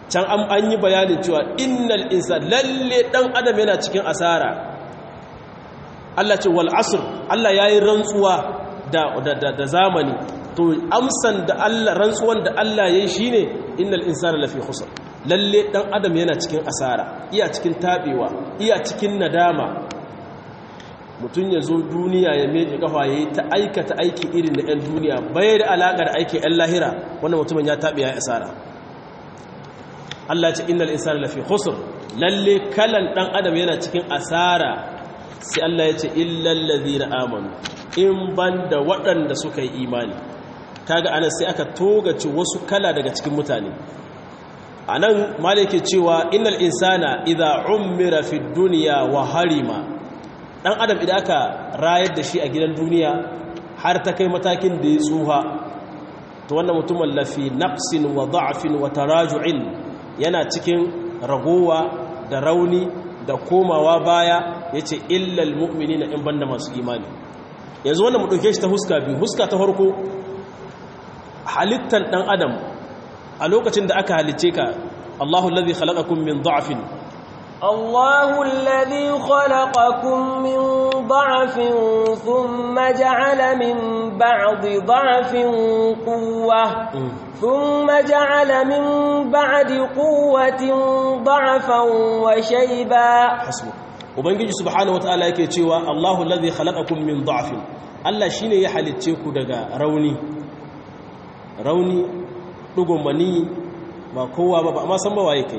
can an yi bayanin cewa innal insan lalle dan adam yana cikin asara Allah ce wal asr Allah yayi rantsuwa da da zamani to amsan da Allah rantsuwan da Allah yayi shine innal insana lafi khusr lalle dan adam yana cikin asara iya cikin tabewa iya cikin nadama mutum ya zo duniya ya meje kafa ya yi ta aikata aiki irin na 'yan duniya bai da alaƙar aiki 'yan lahira wannan mutumin ya taɓe ya yi asara Allah ce innal insana lafi khusr lalle kalan ɗan adam yana cikin asara sai Allah ya ce illal ladhina amanu in banda waɗanda suka yi imani kaga anan sai aka togace wasu kala daga cikin mutane anan malike cewa innal insana idza ummira fid dunya wa harima dan adam idan aka rayar da shi a gidan duniya har ta kai matakin da ya tsuha to wannan mutumin lafi naqsin wa da'fin wa taraju'in yana cikin ragowa da rauni da komawa baya yace illal mu'minina in banda masu imani yanzu wannan mu dauke shi ta huska biyu huska ta farko halittan dan adam a lokacin da aka halice ka Allahu allazi khalaqakum min da'fin الله الذي خلقكم من ضعف ثم جعل من بعد ضعف قوة ثم جعل من بعد قوة ضعفا وشيبا حسبك ubangiji subhanahu wataala yake cewa Allahu allazi khalaqakum min dha'fin Allah shine ya halicce ku daga rauni rauni dugun mani ba kowa ba ba amma san ba waye kai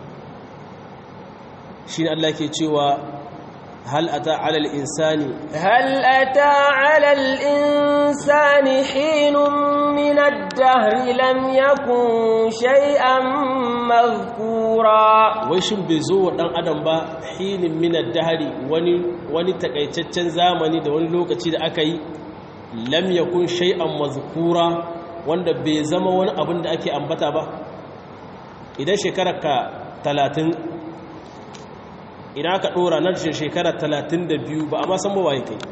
shine Allah ke cewa hal ata ala al-insani هل أتى على الإنسان حين من الدهر لم يكن شيئا مذكورا wai shin bai zo wa dan adam ba hinin min ad-dahri wani wani takaitaccen zamani da wani lokaci da aka yi lam yakun shay'an mazkura wanda bai zama wani abin da ake ambata ba idan shekararka 30 idan aka dora na shekara 32 ba a ma san ba waye kai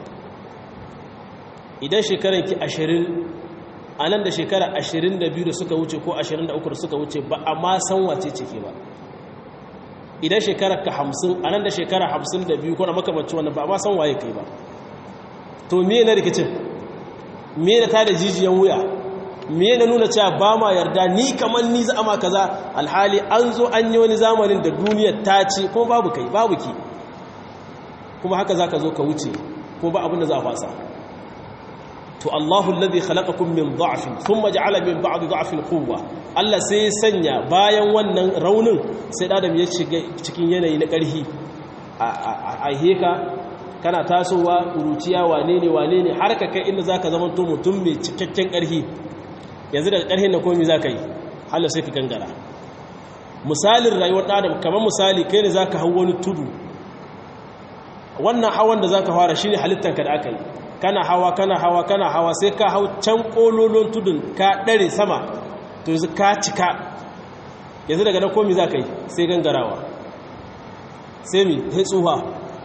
idan shekaranki 20 a nan da shekara 22 da suka wuce ko 23 da suka wuce ba a ma san wace ce ke ba idan shekarar ka 50 a nan da shekara 52 ko na makamanci wannan ba a ma san waye kai ba to me na rikicin me na tada jijiyan wuya me na nuna cewa ba ma yarda ni kamar ni za ma kaza alhali an zo an yi wani zamanin da duniyar ta ce kuma babu kai babu ki kuma haka za ka zo ka wuce ko ba abin da za a fasa to Allahu alladhi khalaqakum min dha'fin thumma ja'ala min ba'di dha'fin quwwa Allah sai sanya bayan wannan raunin sai adam ya shiga cikin yanayi na ƙarhi a heka kana tasowa uruciya wane ne wane ne har ka kai inda zaka zama to mutum mai cikakken ƙarhi yanzu daga ƙarhin na komai zaka yi Allah sai ka gangara misalin rayuwar adam kamar misali kai ne zaka hau wani tudu wannan hawan da zaka fara shine halittanka da aka yi kana hawa kana hawa kana hawa sai ka hau can kololon tudun ka dare sama to yanzu ka cika yanzu daga nan komi za ka yi sai gangarawa sai mi sai tsuha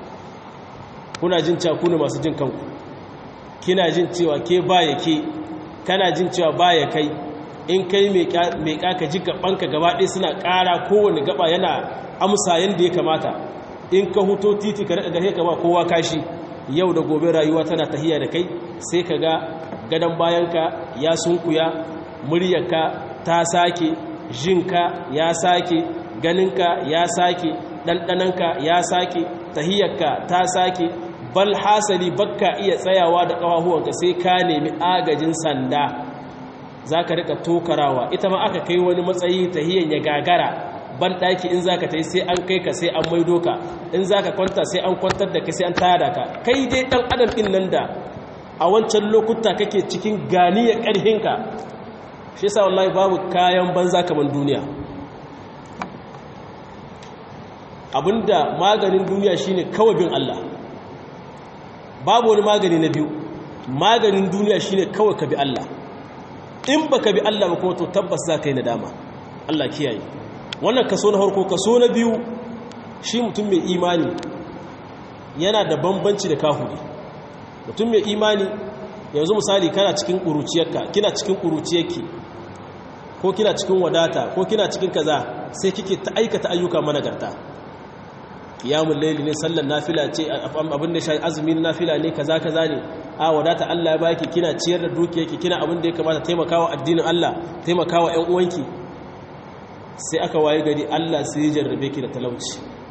kuna jin cewa kuna masu jin kanku kina jin cewa ke baya ke kana jin cewa baya kai in kai mai kaka ji gabanka gaba ɗaya suna ƙara kowane gaba yana amsa yadda ya kamata in ka huto titi ka daga gare ka ba kowa kashi yau da gobe rayuwa tana tahiya da kai sai ka ga gadon bayanka ya sunkuya muryarka ta sake jinka ya sake ganinka ya sake ɗanɗananka ya sake tahiyarka ta sake bal hasali bakka iya tsayawa da ƙawahuwanka sai ka nemi agajin sanda za ka rika tokarawa ita ma aka kai wani matsayi tahiyar ya gagara ban ɗaki in za ka ta yi sai an kai ka sai an maido ka in za ka kwanta sai an kwantar da ka sai an tada ka kai dai ɗan adam ɗin nan da a wancan lokuta kake cikin ganiyar ƙarhinka shi sa wallahi babu kayan banza kamar duniya abinda maganin duniya shine kawai bin Allah babu wani magani na biyu maganin duniya shine kawai ka bi Allah in baka bi Allah ba kuma to tabbas za ka yi nadama Allah kiyaye wannan kaso na harko kaso na biyu shi mutum mai imani yana da bambanci da kahuri mutum mai imani yanzu misali kana cikin ƙuruciyarka kina cikin ƙuruciyarki ko kina cikin wadata ko kina cikin kaza sai kike ta aikata ayyuka managarta qiyamul layli ne sallar nafila ce abin da shi azumi na nafila ne kaza kaza ne a wadata Allah ya baki kina ciyar da dukiyarki kina abin da ya kamata taimakawa addinin Allah taimakawa ƴan uwanki sai aka waye gari Allah sai ya jarrabe ki da talauci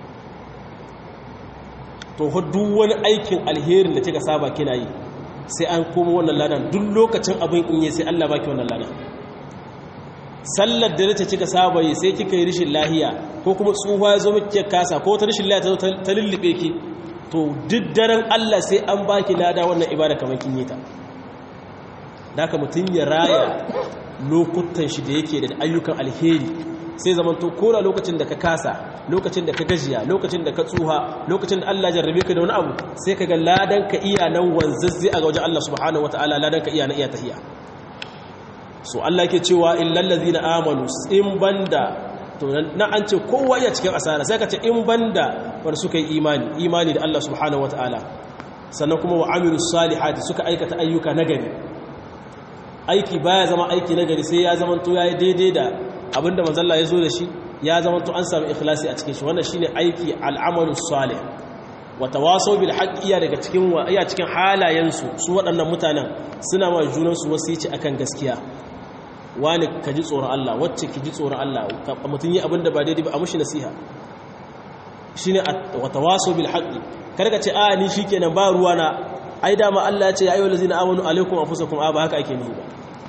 to duk wani aikin alherin da kika saba kina yi sai an koma wannan ladan duk lokacin abin in yi sai Allah baki wannan ladan sallar da nace kika saba yi sai kika yi rishin lahiya ko kuma tsufa ya zo miki kasa ko ta rishin lahiya ta zo ta lullube ki to duk daren Allah sai an baki lada wannan ibada kamar kin yi ta haka mutun ya raya lokutan shi da yake da ayyukan alheri sai zamanto kola lokacin da ka kasa lokacin da ka gajiya lokacin da ka tsuha lokacin da Allah jarrabe ka da wani abu sai ka ga ladan ka iya nan wanzazzi a wajen Allah subhanahu wataala ladan ka iya na iya tahiya so Allah yake cewa illal ladzina amanu in banda to na an ce kowa iya cikin asara sai ka ce in banda wanda suka yi imani imani da Allah subhanahu wataala sannan kuma wa amilus salihati suka aikata ayyuka nagari aiki baya zama aiki nagari sai ya zama to yayi daidai da abinda manzalla ya zo da shi ya zama to an samu ikhlasi a cikin shi wannan shine aiki al'amalu salih wa tawasaw bil haqq iya daga cikin iya cikin halayen su su waɗannan mutanen suna ma junan su wasici akan gaskiya wani ka ji tsoron Allah wacce ki ji tsoron Allah mutun yi abinda ba daidai ba a mushi nasiha shine wa tawasaw bil haqq kada ka ce a ni shikenan ba ruwa na ai dama Allah ya ce ya ayyuhal ladzina amanu alaikum anfusakum a ba haka ake nihi ba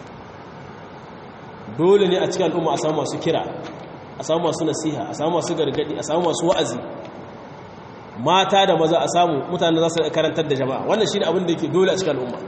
dole ne a cikin al'umma a samu masu kira a samu masu nasiha a samu masu gargadi a samu masu wa'azi mata da maza a samu mutane za su karantar da jama'a wannan shi ne abin da yake dole a cikin al'umma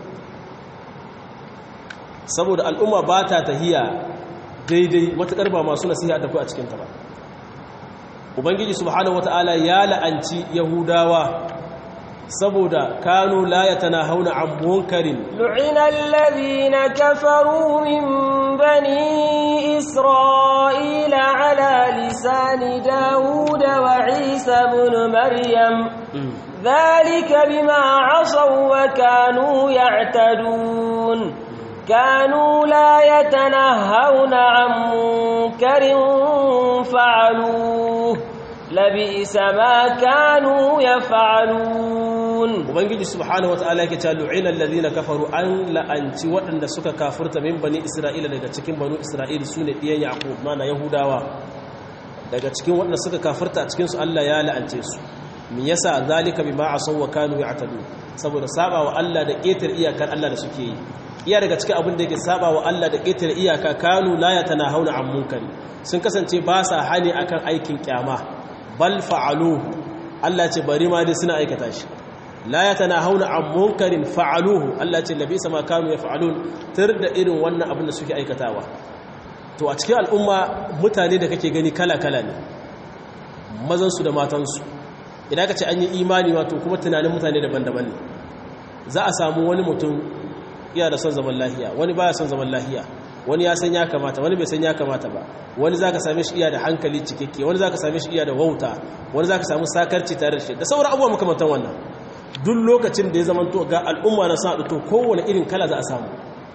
saboda al'umma ba ta tahiya daidai matuƙar ba masu nasiha da ku a cikinta ba ubangiji subhanahu wata'ala ya la'anci yahudawa saboda kanu la yatanahawna an munkarin lu'ina alladhina kafaru min bani isra'ila ala lisani daud wa isa ibn maryam dhalika bima 'asaw wa kanu ya'tadun kanu la yatanahawna an munkarin fa'aluhu labisa ma kanu yaf'alun ubangiji subhanahu wataala yake cewa lu'ina alladhina kafaru an la'anci waɗanda suka kafirta min bani isra'ila daga cikin banu isra'ila sune diyan yaqub mana yahudawa daga cikin waɗanda suka kafirta a cikin su Allah ya la'ance su me yasa zalika bima asaw wa kanu ya'tadu saboda saba wa Allah da ƙetar iyakar Allah da suke yi iya daga cikin abin da yake saba wa Allah da ƙetar iyaka kanu la yatanahawna an munkari sun kasance ba sa hani akan aikin kyama bal fa'aluhu Allah ce bari ma dai suna aikata shi la yatanahawna an munkarin fa'aluhu Allah ce labisa ma kanu yaf'alun tar da irin wannan abin da suke aikatawa to a cikin al'umma mutane da kake gani kala-kala ne mazan su da matan su idan ka ce an yi imani wato kuma tunanin mutane daban-daban ne za a samu wani mutum iya da son zaman lahiya wani baya son zaman lahiya wani ya san ya kamata wani bai san ya kamata ba wani za ka same shi iya da hankali cikakke wani za ka same shi iya da wauta wani za ka samu sakarci tare da shi da sauran abubuwa makamantan wannan duk lokacin da ya zama to ga al'umma na sa to kowane irin kala za a samu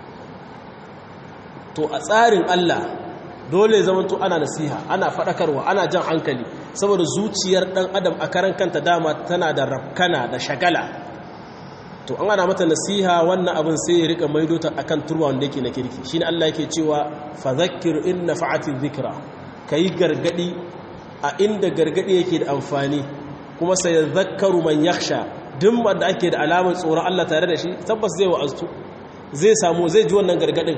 to a tsarin Allah dole zama to ana nasiha ana faɗakarwa ana jan hankali saboda zuciyar ɗan adam a karan kanta dama tana da rafkana da shagala to an ana mata nasiha wannan abin sai ya rika maido ta akan turba wanda yake na kirki shine Allah yake cewa fa zakkir in nafa'ati dhikra kai gargadi a inda gargadi yake da amfani kuma sai zakkaru man yakhsha duk wanda ake da alamar tsoron Allah tare da shi tabbas zai wa'aztu zai samu zai ji wannan gargadin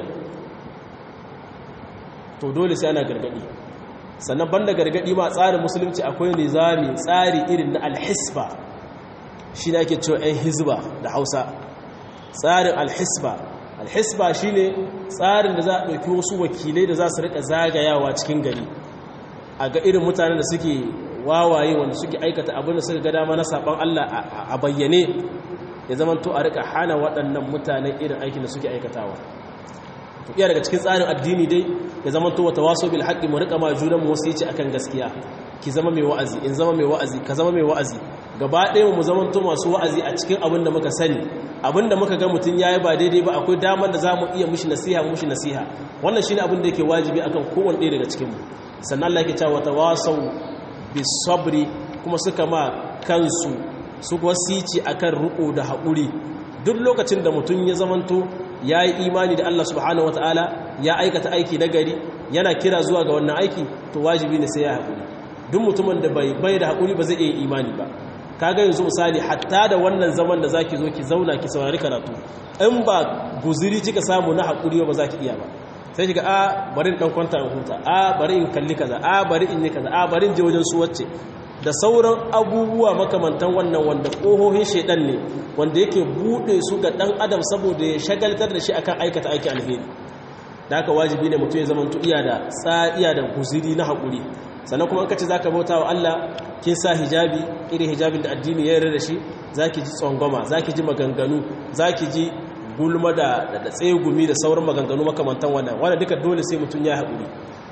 to dole sai ana gargadi sannan banda gargadi ma tsarin musulunci akwai nizami tsari irin na alhisba shi ne ake cewa 'yan hizba da hausa tsarin alhisba alhisba shi ne tsarin da za a ɗauki wasu wakilai da za su rika zagayawa cikin gari a ga irin mutanen da suke wawaye wanda suke aikata abin da suka ga dama na saɓon allah a bayyane ya zama to a rika hana waɗannan mutanen irin aikin da suke aikatawa to iya daga cikin tsarin addini dai ya zama to wata waso bil haƙƙi mu rika ma junan mu wasu yace akan gaskiya ki zama mai wa'azi in zama mai wa'azi ka zama mai wa'azi gaba ɗaya mu zamanto masu wa'azi a cikin abin da muka sani abin da muka ga mutum ya yi ba daidai ba akwai damar da za mu iya mushi nasiha mushi nasiha wannan shi ne abin da yake wajibi akan kowane ɗaya daga cikinmu sannan Allah yake cewa ta wasau bisabri kuma suka ma kansu su wasici akan riko da haƙuri duk lokacin da mutum ya zamanto ya yi imani da Allah subhanahu wataala ya aikata aiki na gari yana kira zuwa ga wannan aiki to wajibi ne sai ya haƙuri duk mutumin da bai bai da haƙuri ba zai iya imani ba kaga yanzu misali hatta da wannan zaman da zaki zo ki zauna ki saurari karatu in ba guziri kika samu na haƙuri ba za ki iya ba sai kiga a bari in dan kwanta in huta a bari in kalli kaza a bari in yi kaza a bari in je wajen su wacce da sauran abubuwa makamantan wannan wanda ƙohohin shaidan ne wanda yake buɗe su ga ɗan adam saboda ya shagaltar da shi akan aikata aiki alheri da aka wajibi ne mutum ya zama iya da tsariya da guziri na haƙuri sannan kuma an kace zaka bauta wa Allah kin sa hijabi irin hijabin da addini ya yarda da shi zaki ji tsangwama zaki ji maganganu zaki ji gulma da da tsegumi da sauran maganganu makamantan wannan wanda duka dole sai mutum ya haƙuri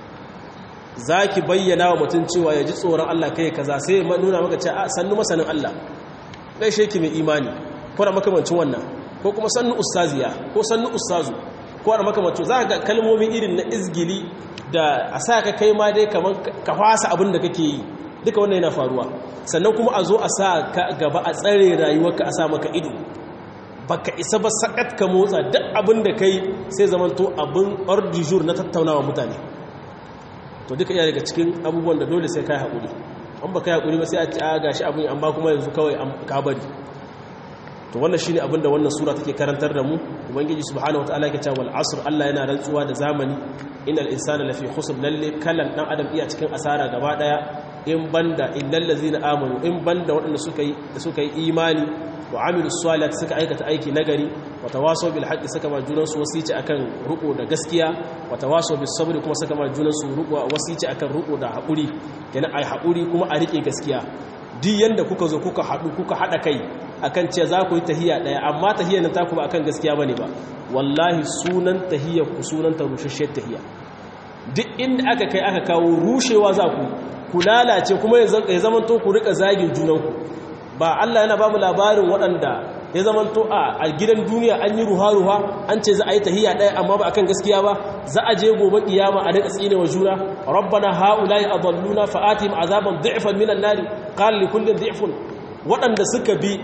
za ki bayyana wa mutum cewa ya ji tsoron Allah kai kaza sai nuna maka ce a sannu masanin Allah gaishe ki mai imani ko da makamancin wannan ko kuma sannu ustaziya ko sannu ustazu ko da makamancin za ga kalmomi irin na izgili da a sa ka kai ma dai kamar ka fasa abin da kake yi duka wannan yana faruwa sannan kuma a zo a sa ka gaba a tsare rayuwarka a sa maka ido baka isa ba sakat ka motsa duk abin da kai sai zamanto abin ordijur na tattaunawa mutane to duka iya daga cikin abubuwan da dole sai kai haƙuri an ba kai haƙuri ba sai a ci a gashi abin amma kuma yanzu kawai ka bari to wannan shine abin da wannan sura take karantar da mu ubangiji subhanahu wataala yake cewa wal asr Allah yana rantsuwa da zamani innal insana lafi khusr lalle kallan dan adam iya cikin asara gaba daya in banda illal ladzina amanu in banda waɗanda suka yi suka yi imani wa amilu salihati suka aikata aiki nagari wa tawasaw bil haqqi suka ma junan su wasici akan ruko da gaskiya wa tawasaw bis sabri kuma suka ma junan su ruko wasici akan ruko da hakuri kenan ai hakuri kuma a rike gaskiya duk yanda kuka zo kuka hadu kuka hada kai akan ce za ku yi tahiyya daya amma tahiyyar nan taku ba akan gaskiya bane ba wallahi sunan tahiyyar ku sunan ta rushasshiyar tahiyya duk inda aka kai aka kawo rushewa za ku ku lalace kuma ya zamanto ku rika zagin junanku ba Allah yana ba mu labarin waɗanda ya zamanto a gidan duniya an yi ruha-ruha an ce za a yi tahiyya ɗaya amma ba akan gaskiya ba za a je gobe kiyama a rika tsine wa juna rabbana haula'i adalluna fa'atihim azaban dhi'fan minan nari qala li kullin dhi'fun waɗanda suka bi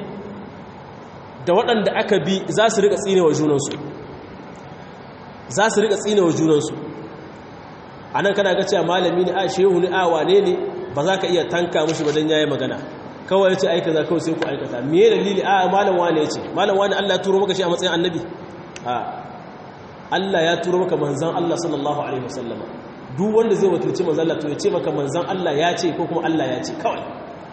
da waɗanda aka bi za su rika tsine wa junansu za su rika tsine wa junansu anan kana ga cewa malami ne a shehu ne a wane ne ba za ka iya tanka mushi ba dan yayi magana kawai yace aika za kawai sai ku aikata me dalili a malam wane yace malam wane Allah ya turo maka shi a matsayin annabi a Allah ya turo maka manzon Allah sallallahu alaihi wasallama duk wanda zai wakilci manzon Allah to ya ce maka manzon Allah ya ce ko kuma Allah ya ce kawai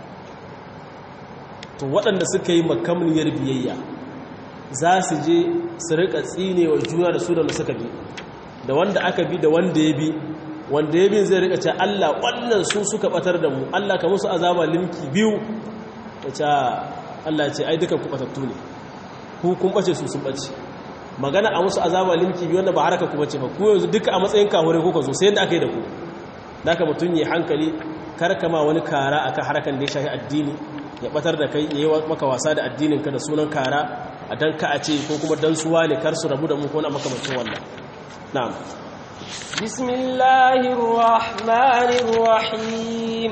to waɗanda suka yi makamniyar biyayya za su je su rika tsinewa juna da su da suka bi da wanda aka bi da wanda ya bi wanda ya bin zai rika ce Allah wannan su suka batar da mu Allah ka musu azaba limki biyu ta ce Allah ce ai dukan ku batattu ne ku kun bace su sun bace magana a musu azaba limki biyu wanda ba haraka ku bace ba ku yanzu duka a matsayin kahure kuka zo sai yanda aka yi da ku da ka mutum yi hankali karkama wani kara akan harakan da ya shafi addini ya batar da kai ya yi maka wasa da addinin ka da sunan kara a dan ka a ce ko kuma dan suwa ne kar su rabu da mu ko na makamancin wannan na'am بسم الله الرحمن الرحيم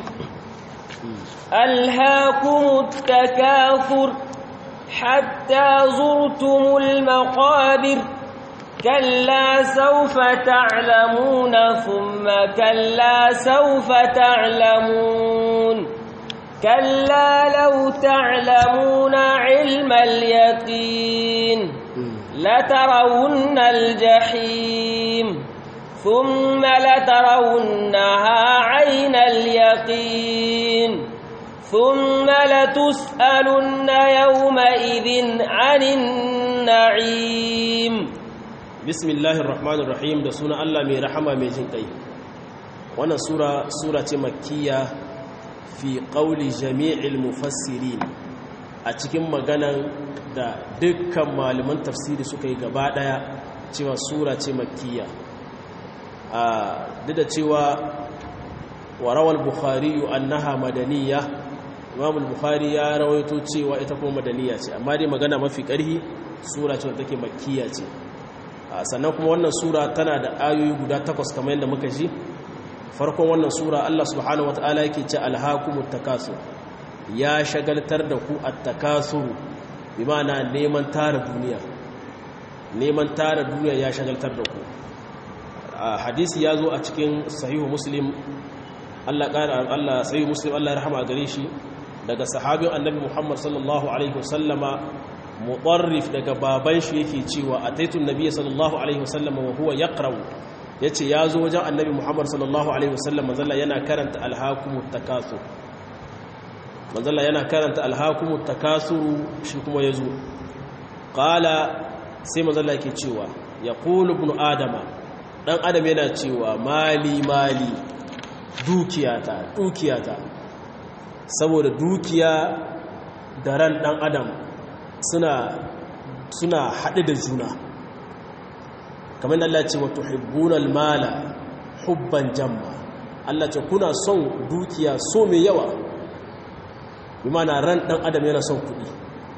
ألهاكم التكاثر حتى زرتم المقابر كلا سوف تعلمون ثم كلا سوف تعلمون كلا لو تعلمون علم اليقين لترون الجحيم ثم لترونها عين اليقين ثم لتسألن يومئذ عن النعيم بسم الله الرحمن الرحيم da suna Allah mai rahama mai jin kai wannan sura sura ce makkiya fi qawli jami'il mufassirin a cikin maganan da dukkan malaman tafsiri suka yi gaba daya cewa sura ce makkiya duk da cewa wa rawal bukhari annaha madaniya imam al-bukhari ya rawaito cewa ita kuma madaniya ce amma dai magana mafi ƙarhi sura ce take makkiya ce sannan kuma wannan sura tana da ayoyi guda takwas kamar yadda muka ji farkon wannan sura Allah subhanahu wataala yake ce alhaqumut takasur ya shagaltar da ku at-takasur bi ma'ana neman tara duniya neman tara duniya ya shagaltar da ku hadisi ya zo a cikin sahihu muslim Allah ƙara Allah sahihu muslim Allah ya rahama gare shi daga sahabin annabi Muhammad sallallahu alaihi wasallama mutarrif daga baban shi yake cewa ataitu nabiyyi sallallahu alaihi wasallama wa huwa yaqra'u yace yazo wajen annabi Muhammad sallallahu alaihi wasallam manzalla yana karanta alhaqumut takasur manzalla yana karanta alhaqumut takasur shi kuma yazo qala sai manzalla yake cewa yaqulu ibn adama dan adam yana cewa mali mali dukiyata dukiyata saboda dukiya da ran dan adam suna suna haɗe da juna kamar Allah ce wa tuhibbuna mala hubban jamma Allah ce kuna son dukiya so mai yawa bi mana ran dan adam yana son kuɗi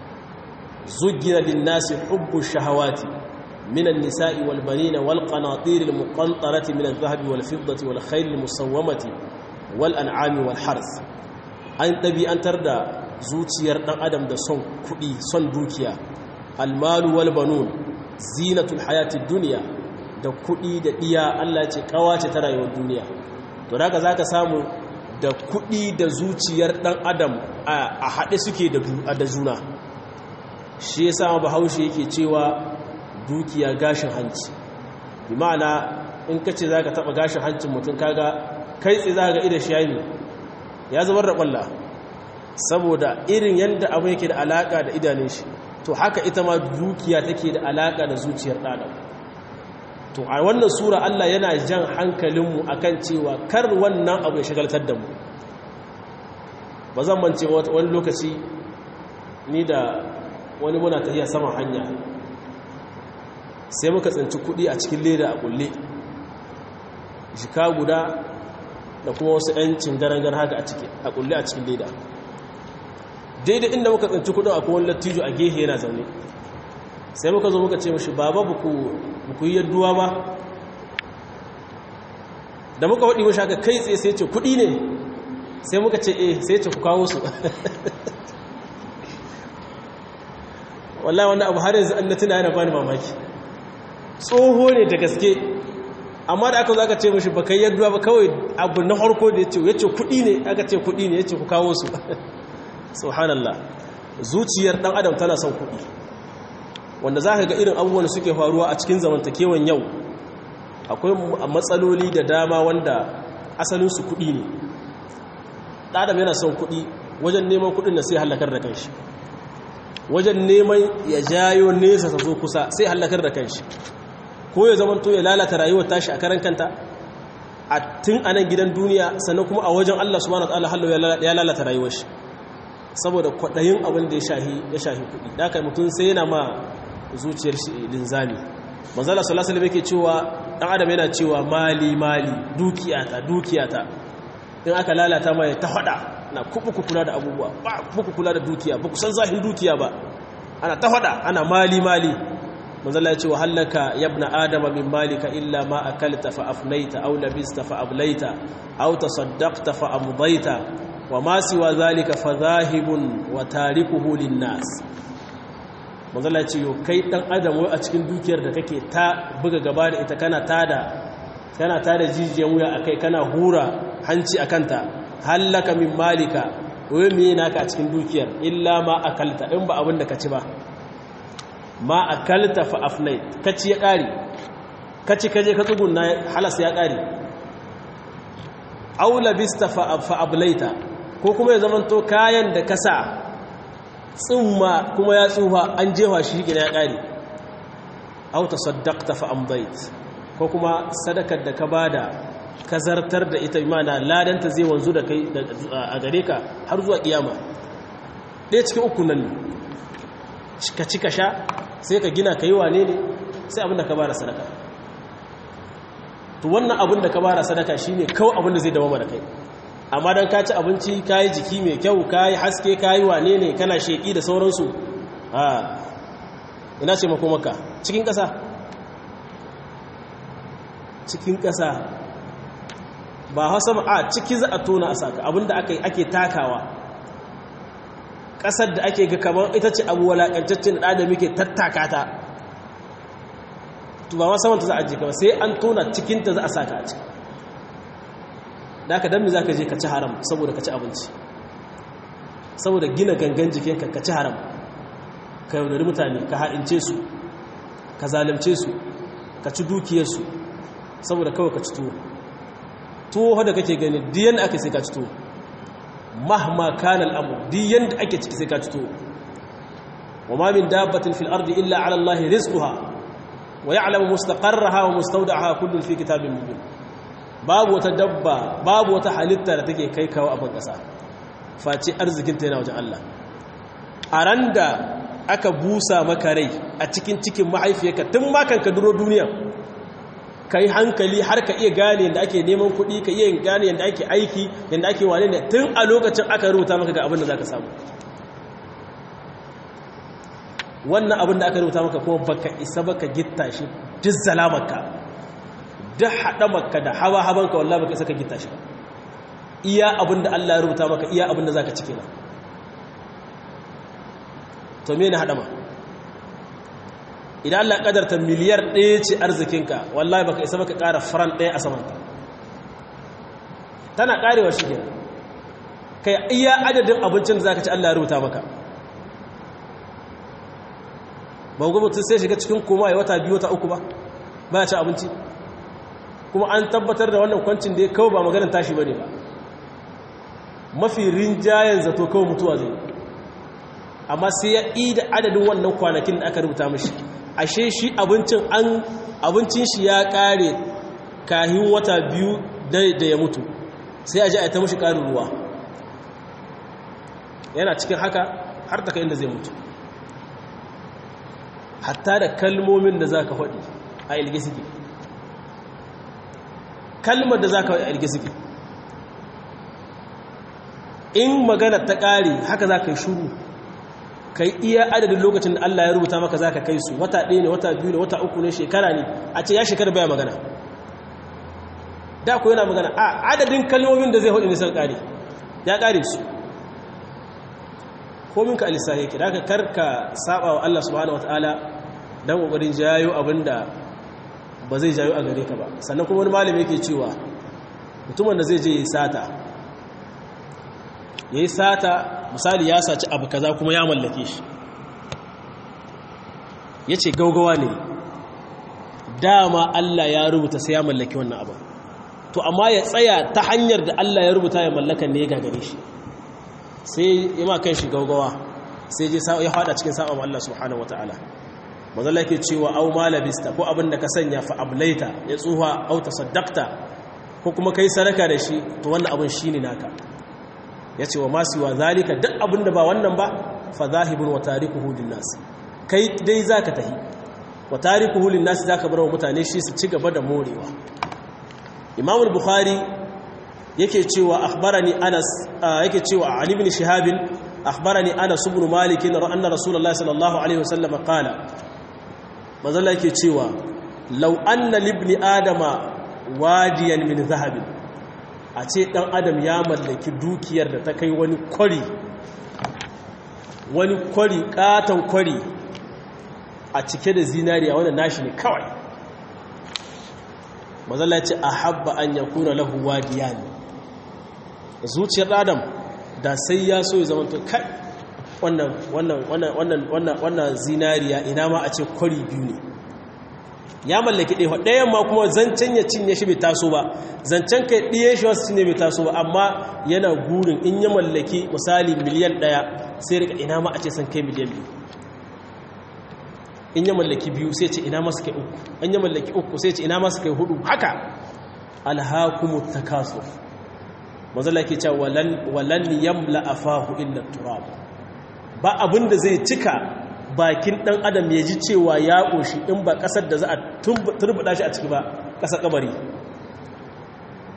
zugina lin-nasi hubbu shahawati من النساء والبنين والقناطير المقنطرة من الذهب والفضة والخيل المسومة والأنعام والحرث أن تبي أن تردى زوتير دان أدم دا son كدي son dukiya المال والبنون زينة الحياة الدنيا da kuɗi da ɗiya Allah ce kawace ta rayuwar duniya to daga zaka samu da kuɗi da zuciyar ɗan adam a haɗe suke da juna shi yasa bahaushe yake cewa dukiya gashin hanci bi ma'ana in ka ce za ka taɓa gashin hancin mutum kaga kai tsaye za ga idan shayi ya zubar da ƙwalla saboda irin yadda abu yake da alaƙa da idanun shi to haka ita ma dukiya take da alaƙa da zuciyar ɗaɗa to a wannan sura Allah yana jan hankalinmu akan cewa kar wannan abu ya shagaltar da mu ba zan mance wani lokaci ni da wani muna tafiya saman hanya sai muka tsinci kudi a cikin leda a kulle jika guda da kuma wasu 'yancin garangar haka a ciki a kulle a cikin leda daidai inda muka tsinci kudin a kowane lattijo a gehe yana zaune sai muka zo muka ce mashi baba buku yi yadduwa ba da muka waɗi mashi haka kai tsaye sai ce kudi ne sai muka ce eh sai ce ku kawo su wallahi wanda abu har yanzu an na tuna yana bani mamaki tsoho ne da gaske amma da aka zo aka ce mashi baka yadda ba kawai abu na harko da ya ce ya ce kuɗi ne aka ce kuɗi ne ya ce ku kawo su subhanallah zuciyar ɗan adam tana son kuɗi wanda za ka ga irin abubuwan da suke faruwa a cikin zamantakewan yau akwai matsaloli da dama wanda asalinsu kuɗi ne ɗan adam yana son kuɗi wajen neman kuɗin da sai hallakar da kanshi wajen neman ya jayo nesa ta zo kusa sai hallakar da kanshi ko ya zama to ya lalata rayuwar tashi a karan kanta a tun anan gidan duniya sannan kuma a wajen Allah subhanahu wataala hallo ya lalata rayuwar shi saboda kwaɗayin abin da ya shahi ya shahi kuɗi da kai mutum sai yana ma zuciyar shi linzami manzala sallallahu alaihi wasallam yake cewa dan adam yana cewa mali mali dukiyata dukiyata in aka lalata mai ta hada na kuku kula da abubuwa ba kuku kula da dukiya ba ku san zahin dukiya ba ana ta hada ana mali mali manzala ya ce wa hallaka yabna adama min malika illa ma akalta fa afnaita aw labista fa ablaita aw tasaddaqta fa amdaita wa ma siwa zalika fa zahibun wa tarikuhu linnas manzala ya ce yo kai dan adam wai a cikin dukiyar da kake ta buga gaba da ita kana tada kana tada jijiyan wuya akai kana hura hanci akanta hallaka min malika wai me naka a cikin dukiyar illa ma akalta in ba abin da ka ci ba ma akalta fa afnait kaci ya kare kaci kaje ka tsugunna halas ya kare aw labista fa fa ablaita ko kuma ya zamanto kayan da kasa tsumma kuma ya tsufa an jefa shi gina ya kare aw tasaddaqta fa amdait ko kuma sadakar da ka bada ka zartar da ita imana ladanta zai wanzu da kai a gare ka har zuwa kiyama ɗaya cikin uku nan ne ka ci ka sha sai ka gina ka yi wane ne sai abinda ka bada sadaka to wannan abin da ka bara sadaka shine kawai abin da zai dawo da kai amma dan ka ci abinci ka yi jiki mai kyau ka yi haske ka yi wane ne kana sheki da sauransu a ina ce makomaka cikin ƙasa cikin ƙasa ba hausa a ciki za a tona a saka abinda ake takawa ƙasar da ake ga kamar ita ce abu walaƙantaccen da da muke tattaka ta ba ma samanta za a je kama sai an tona cikinta za a saka a ciki da aka dami za ka je ka ci haram saboda ka ci abinci saboda gina gangan jikinka ka ci haram ka yaudari mutane ka haɗince su ka zalimce su ka ci dukiyarsu saboda kawai ka ci tuwo tuwo da kake gani diyan aka sai ka ci tuwo mahma kana al'amur diyan da ake ciki sai ka ci tuwo wa ma min dabbatin fil ardi illa ala allahi rizquha wa ya'lamu mustaqarraha wa mustawda'aha kullun fi kitabin mubin babu wata dabba babu wata halitta da take kai kawo abin kasa face arzikinta yana wajen Allah a ran da aka busa maka rai a cikin cikin mahaifiyarka tun makan ka duro duniya ka yi hankali har ka iya gane yadda ake neman kuɗi ka iya gane yadda ake aiki yadda ake wane ne tun a lokacin aka rubuta maka ga abin da za ka samu wannan abin da aka rubuta maka kuma baka isa baka gitta shi duk zalamarka duk haɗamarka da hawa-habanka wallah baka isa ka gitta shi iya abin da Allah ya rubuta maka iya abin da za ka cike na to me na haɗama idan Allah ƙadarta miliyar ɗaya ce arzikinka wallahi baka isa baka ƙara faran ɗaya a samanta tana ƙarewa shi kenan kai iya adadin abincin da za ka ci Allah ya rubuta maka ba gwamnati sai shiga cikin koma ya wata biyu wata uku ba ba ya ci abinci kuma an tabbatar da wannan kwancin da ya kawo ba maganin tashi ba ne ba mafi rinjayen zato kawai mutuwa zai amma sai ya da adadin wannan kwanakin da aka rubuta mashi ashe shi abincin an abincin shi ya kare kahin wata biyu da ya mutu sai a ji a ta mashi karin ruwa yana cikin haka har ta kai inda zai mutu hatta da kalmomin da za ka faɗi a ilge suke kalmar da za ka faɗi a ilge suke in magana ta ƙare haka za ka yi shuru ka yi iya adadin lokacin da Allah ya rubuta maka za ka kai su wata ɗaya ne wata biyu ne wata uku ne shekara ne a ce ya shekara baya magana da ku yana magana a adadin kalmomin da zai hudu nisan ƙare ya ƙare su komin ka alisa yake da ka karka saba wa Allah subhanahu wa ta'ala don ƙoƙarin jayo abin da ba zai jayo a gare ka ba sannan kuma wani malami yake cewa mutumin da zai je ya sata ya yi sata misali ya saci abu kaza kuma ya mallake shi ya ce gaugawa ne dama Allah ya rubuta sai ya mallaki wannan abu to amma ya tsaya ta hanyar da Allah ya rubuta ya mallaka ne ya gagare shi sai ya ma kan shi gaugawa sai je ya fada cikin sa'am Allah subhanahu wataala mazalla yake cewa au malabista ko abin da ka sanya fa ablaita ya tsuha au tasaddaqta ko kuma kai sadaka da shi to wannan abin shine naka ya ce wa masu wa zalika duk abin da ba wannan ba fa zahibun wa tarikuhu linnas kai dai zaka tahi wa tarikuhu linnas zaka bar wa mutane shi su ci gaba da morewa Imam al-Bukhari yake cewa akhbarani Anas yake cewa Ali ibn Shihab akhbarani Anas ibn Malik anna Rasulullah sallallahu alaihi wasallam qala mazalla yake cewa law anna libni adama wadiyan min zahabin a ce ɗan adam ya mallaki dukiyar da ta kai wani kwari wani kwari ƙaton kwari a cike da zinariya wanda nashi ne kawai mazala ce a habba an ya kuna lahu wadiya ne zuciyar adam da sai ya so ya zama to kai wannan zinariya ina ma a ce kwari biyu ne ya mallaki ɗaya ɗayan ma kuma zancen ya cinye shi bai taso ba zancen kai ɗiye shi wasu cinye bai taso ba amma yana gurin in ya mallaki misali miliyan ɗaya sai rika ina ma a ce san kai miliyan biyu in ya mallaki biyu sai ce ina masu kai uku in ya mallaki uku sai ce ina masu kai hudu haka alhakumu takasur mazala ke cewa walan yamla afahu illa turab ba abin da zai cika bakin ɗan adam ya ji cewa ya ƙoshi in ba ƙasar da za a turbuɗa shi a ciki ba ƙasar ƙabari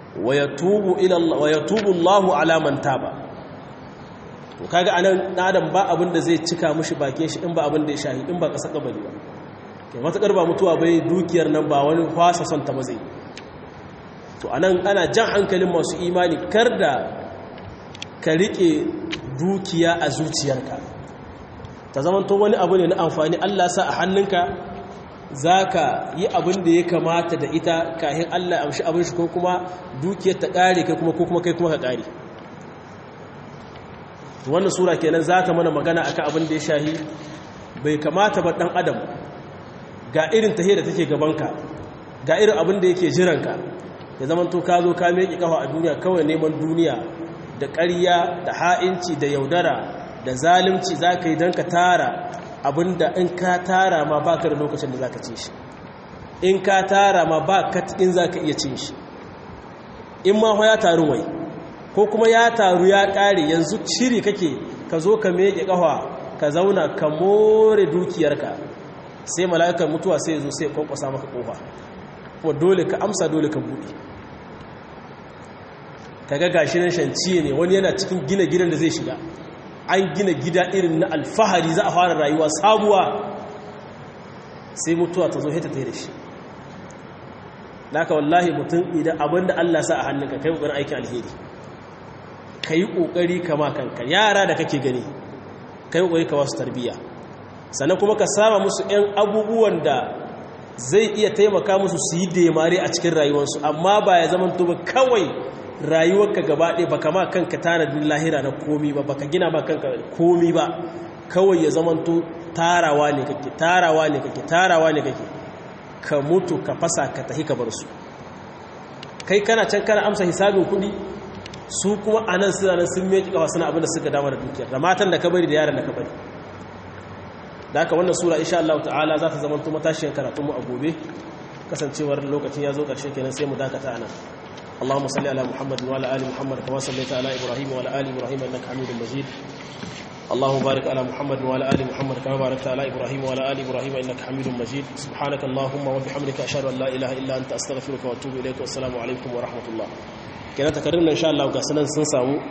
wa yatubu ila Allah wa yatubu Allahu ala man taba to kaga anan adam ba abin da zai cika mushi bakin shi in ba abin da ya shahi in ba kasa kabari ba kai matakar ba mutuwa bai dukiyar nan ba wani kwasa son ta ba zai to anan ana jan hankalin masu imani kar da ka rike dukiya a zuciyarka ta zama to wani abu ne na amfani Allah sa a hannunka za ka yi abin da ya kamata da ita kahin Allah amshi abin shi ko kuma dukiyar ta ƙare kai kuma ko kuma kai kuma ka ƙare wannan sura kenan za ta mana magana akan abin da ya shahi bai kamata ba ɗan adam ga irin tahiyar da take gabanka ga irin abin da yake jiranka ya zama to ka zo ka meƙi ƙafa a duniya kawai neman duniya da ƙarya da ha'inci da yaudara da zalimci za ka yi don ka tara abinda in ka tara ma ba ka da lokacin da za ka ci shi in ka tara ma ba ka in za ka iya cin shi in ma ya taru wai ko kuma ya taru ya ƙare yanzu shiri kake ka zo ka meƙe ƙafa ka zauna ka more dukiyarka sai mala'ikar mutuwa sai zo sai kwankwasa maka ƙofa kuma dole ka amsa dole ka buɗe ka ga gashi nan shanci ne wani yana cikin gina gidan da zai shiga an gina gida irin na alfahari za a fara rayuwa sabuwa sai mutuwa ta zo hita ta da shi naka wallahi mutum idan abinda Allah sa a hannunka kai kokarin aikin alheri kai kokari kama kanka yara da kake gani kai kokari ka wasu tarbiyya sannan kuma ka sama musu ɗan abubuwan da zai iya taimaka musu su yi demare a cikin rayuwarsu amma ba ya zama to ba kawai rayuwarka gaba ɗaya ba kama kanka tanadin lahira na komi ba baka gina ba kanka komi ba kawai ya zamanto tarawa ne kake tarawa ne kake tarawa ne kake ka mutu ka fasa ka tahi ka bar su kai kana can kana amsa hisabin kuɗi su kuma a nan suna nan sun meki kawa suna abin da suka dama da dukiyar da matan da ka bari da yaran da ka bari da haka wannan sura insha Allah ta'ala za ta zamanto matashiyar karatunmu a gobe kasancewar lokacin ya zo ƙarshe kenan sai mu dakata nan اللهم صل على محمد وعلى ال محمد كما صليت على ابراهيم وعلى ال ابراهيم انك حميد مجيد اللهم بارك على محمد وعلى ال محمد كما باركت على ابراهيم وعلى ال ابراهيم انك حميد مجيد سبحانك اللهم وبحمدك اشهد ان لا اله الا انت استغفرك واتوب اليك والسلام عليكم ورحمه الله kenan takarin nan insha Allah ga sanan sun samu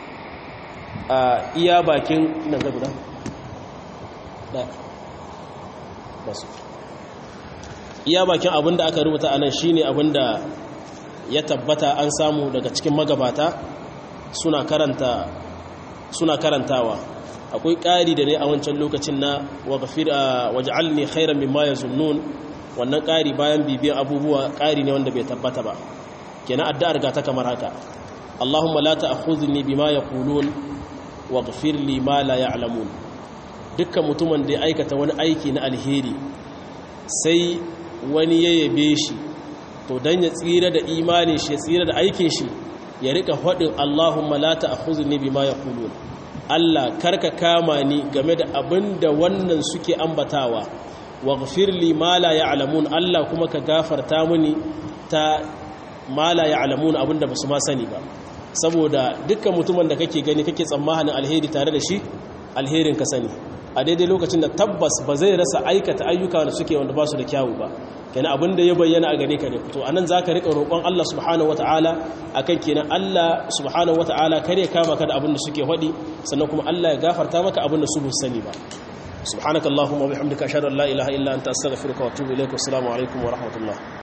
a iya bakin nan ga guda da basu iya bakin abinda aka rubuta anan shine abinda ya tabbata an samu daga cikin magabata suna karanta suna karantawa akwai ƙari da ne a wancan lokacin na waj'alni khairan mimma yazunnun wannan ƙari bayan bibiyan abubuwa ƙari ne wanda bai tabbata ba kenan addu'ar ga ta kamar haka Allahumma la ta'khudhni bima yaqulun waghfir li ma la ya'lamun dukkan mutumin da ya aikata wani aiki na alheri sai wani ya yabe shi to dan ya tsira da imanin shi ya tsira da aikin shi ya rika faɗin Allahumma la ta'khuzni bima yaqulun Allah karka kama ni game da abin da wannan suke ambatawa waghfir li ma la ya'lamun Allah kuma ka gafarta mini ta ma la ya'lamun abinda basu ma sani ba saboda dukkan mutumin da kake gani kake tsammanin alheri tare da shi alherin ka sani a daidai lokacin da tabbas ba zai rasa aikata ayyuka da suke wanda ba su da kyawu ba kenan abin da ya bayyana a gare ka ne to anan zaka rika roƙon Allah subhanahu wataala akan kenan Allah subhanahu wataala kare kama ka da abin da suke hadi sannan kuma Allah ya gafarta maka abin da su ba sani ba subhanakallahumma wa bihamdika ashhadu an la ilaha illa anta astaghfiruka wa atubu ilaik wa assalamu alaikum wa rahmatullah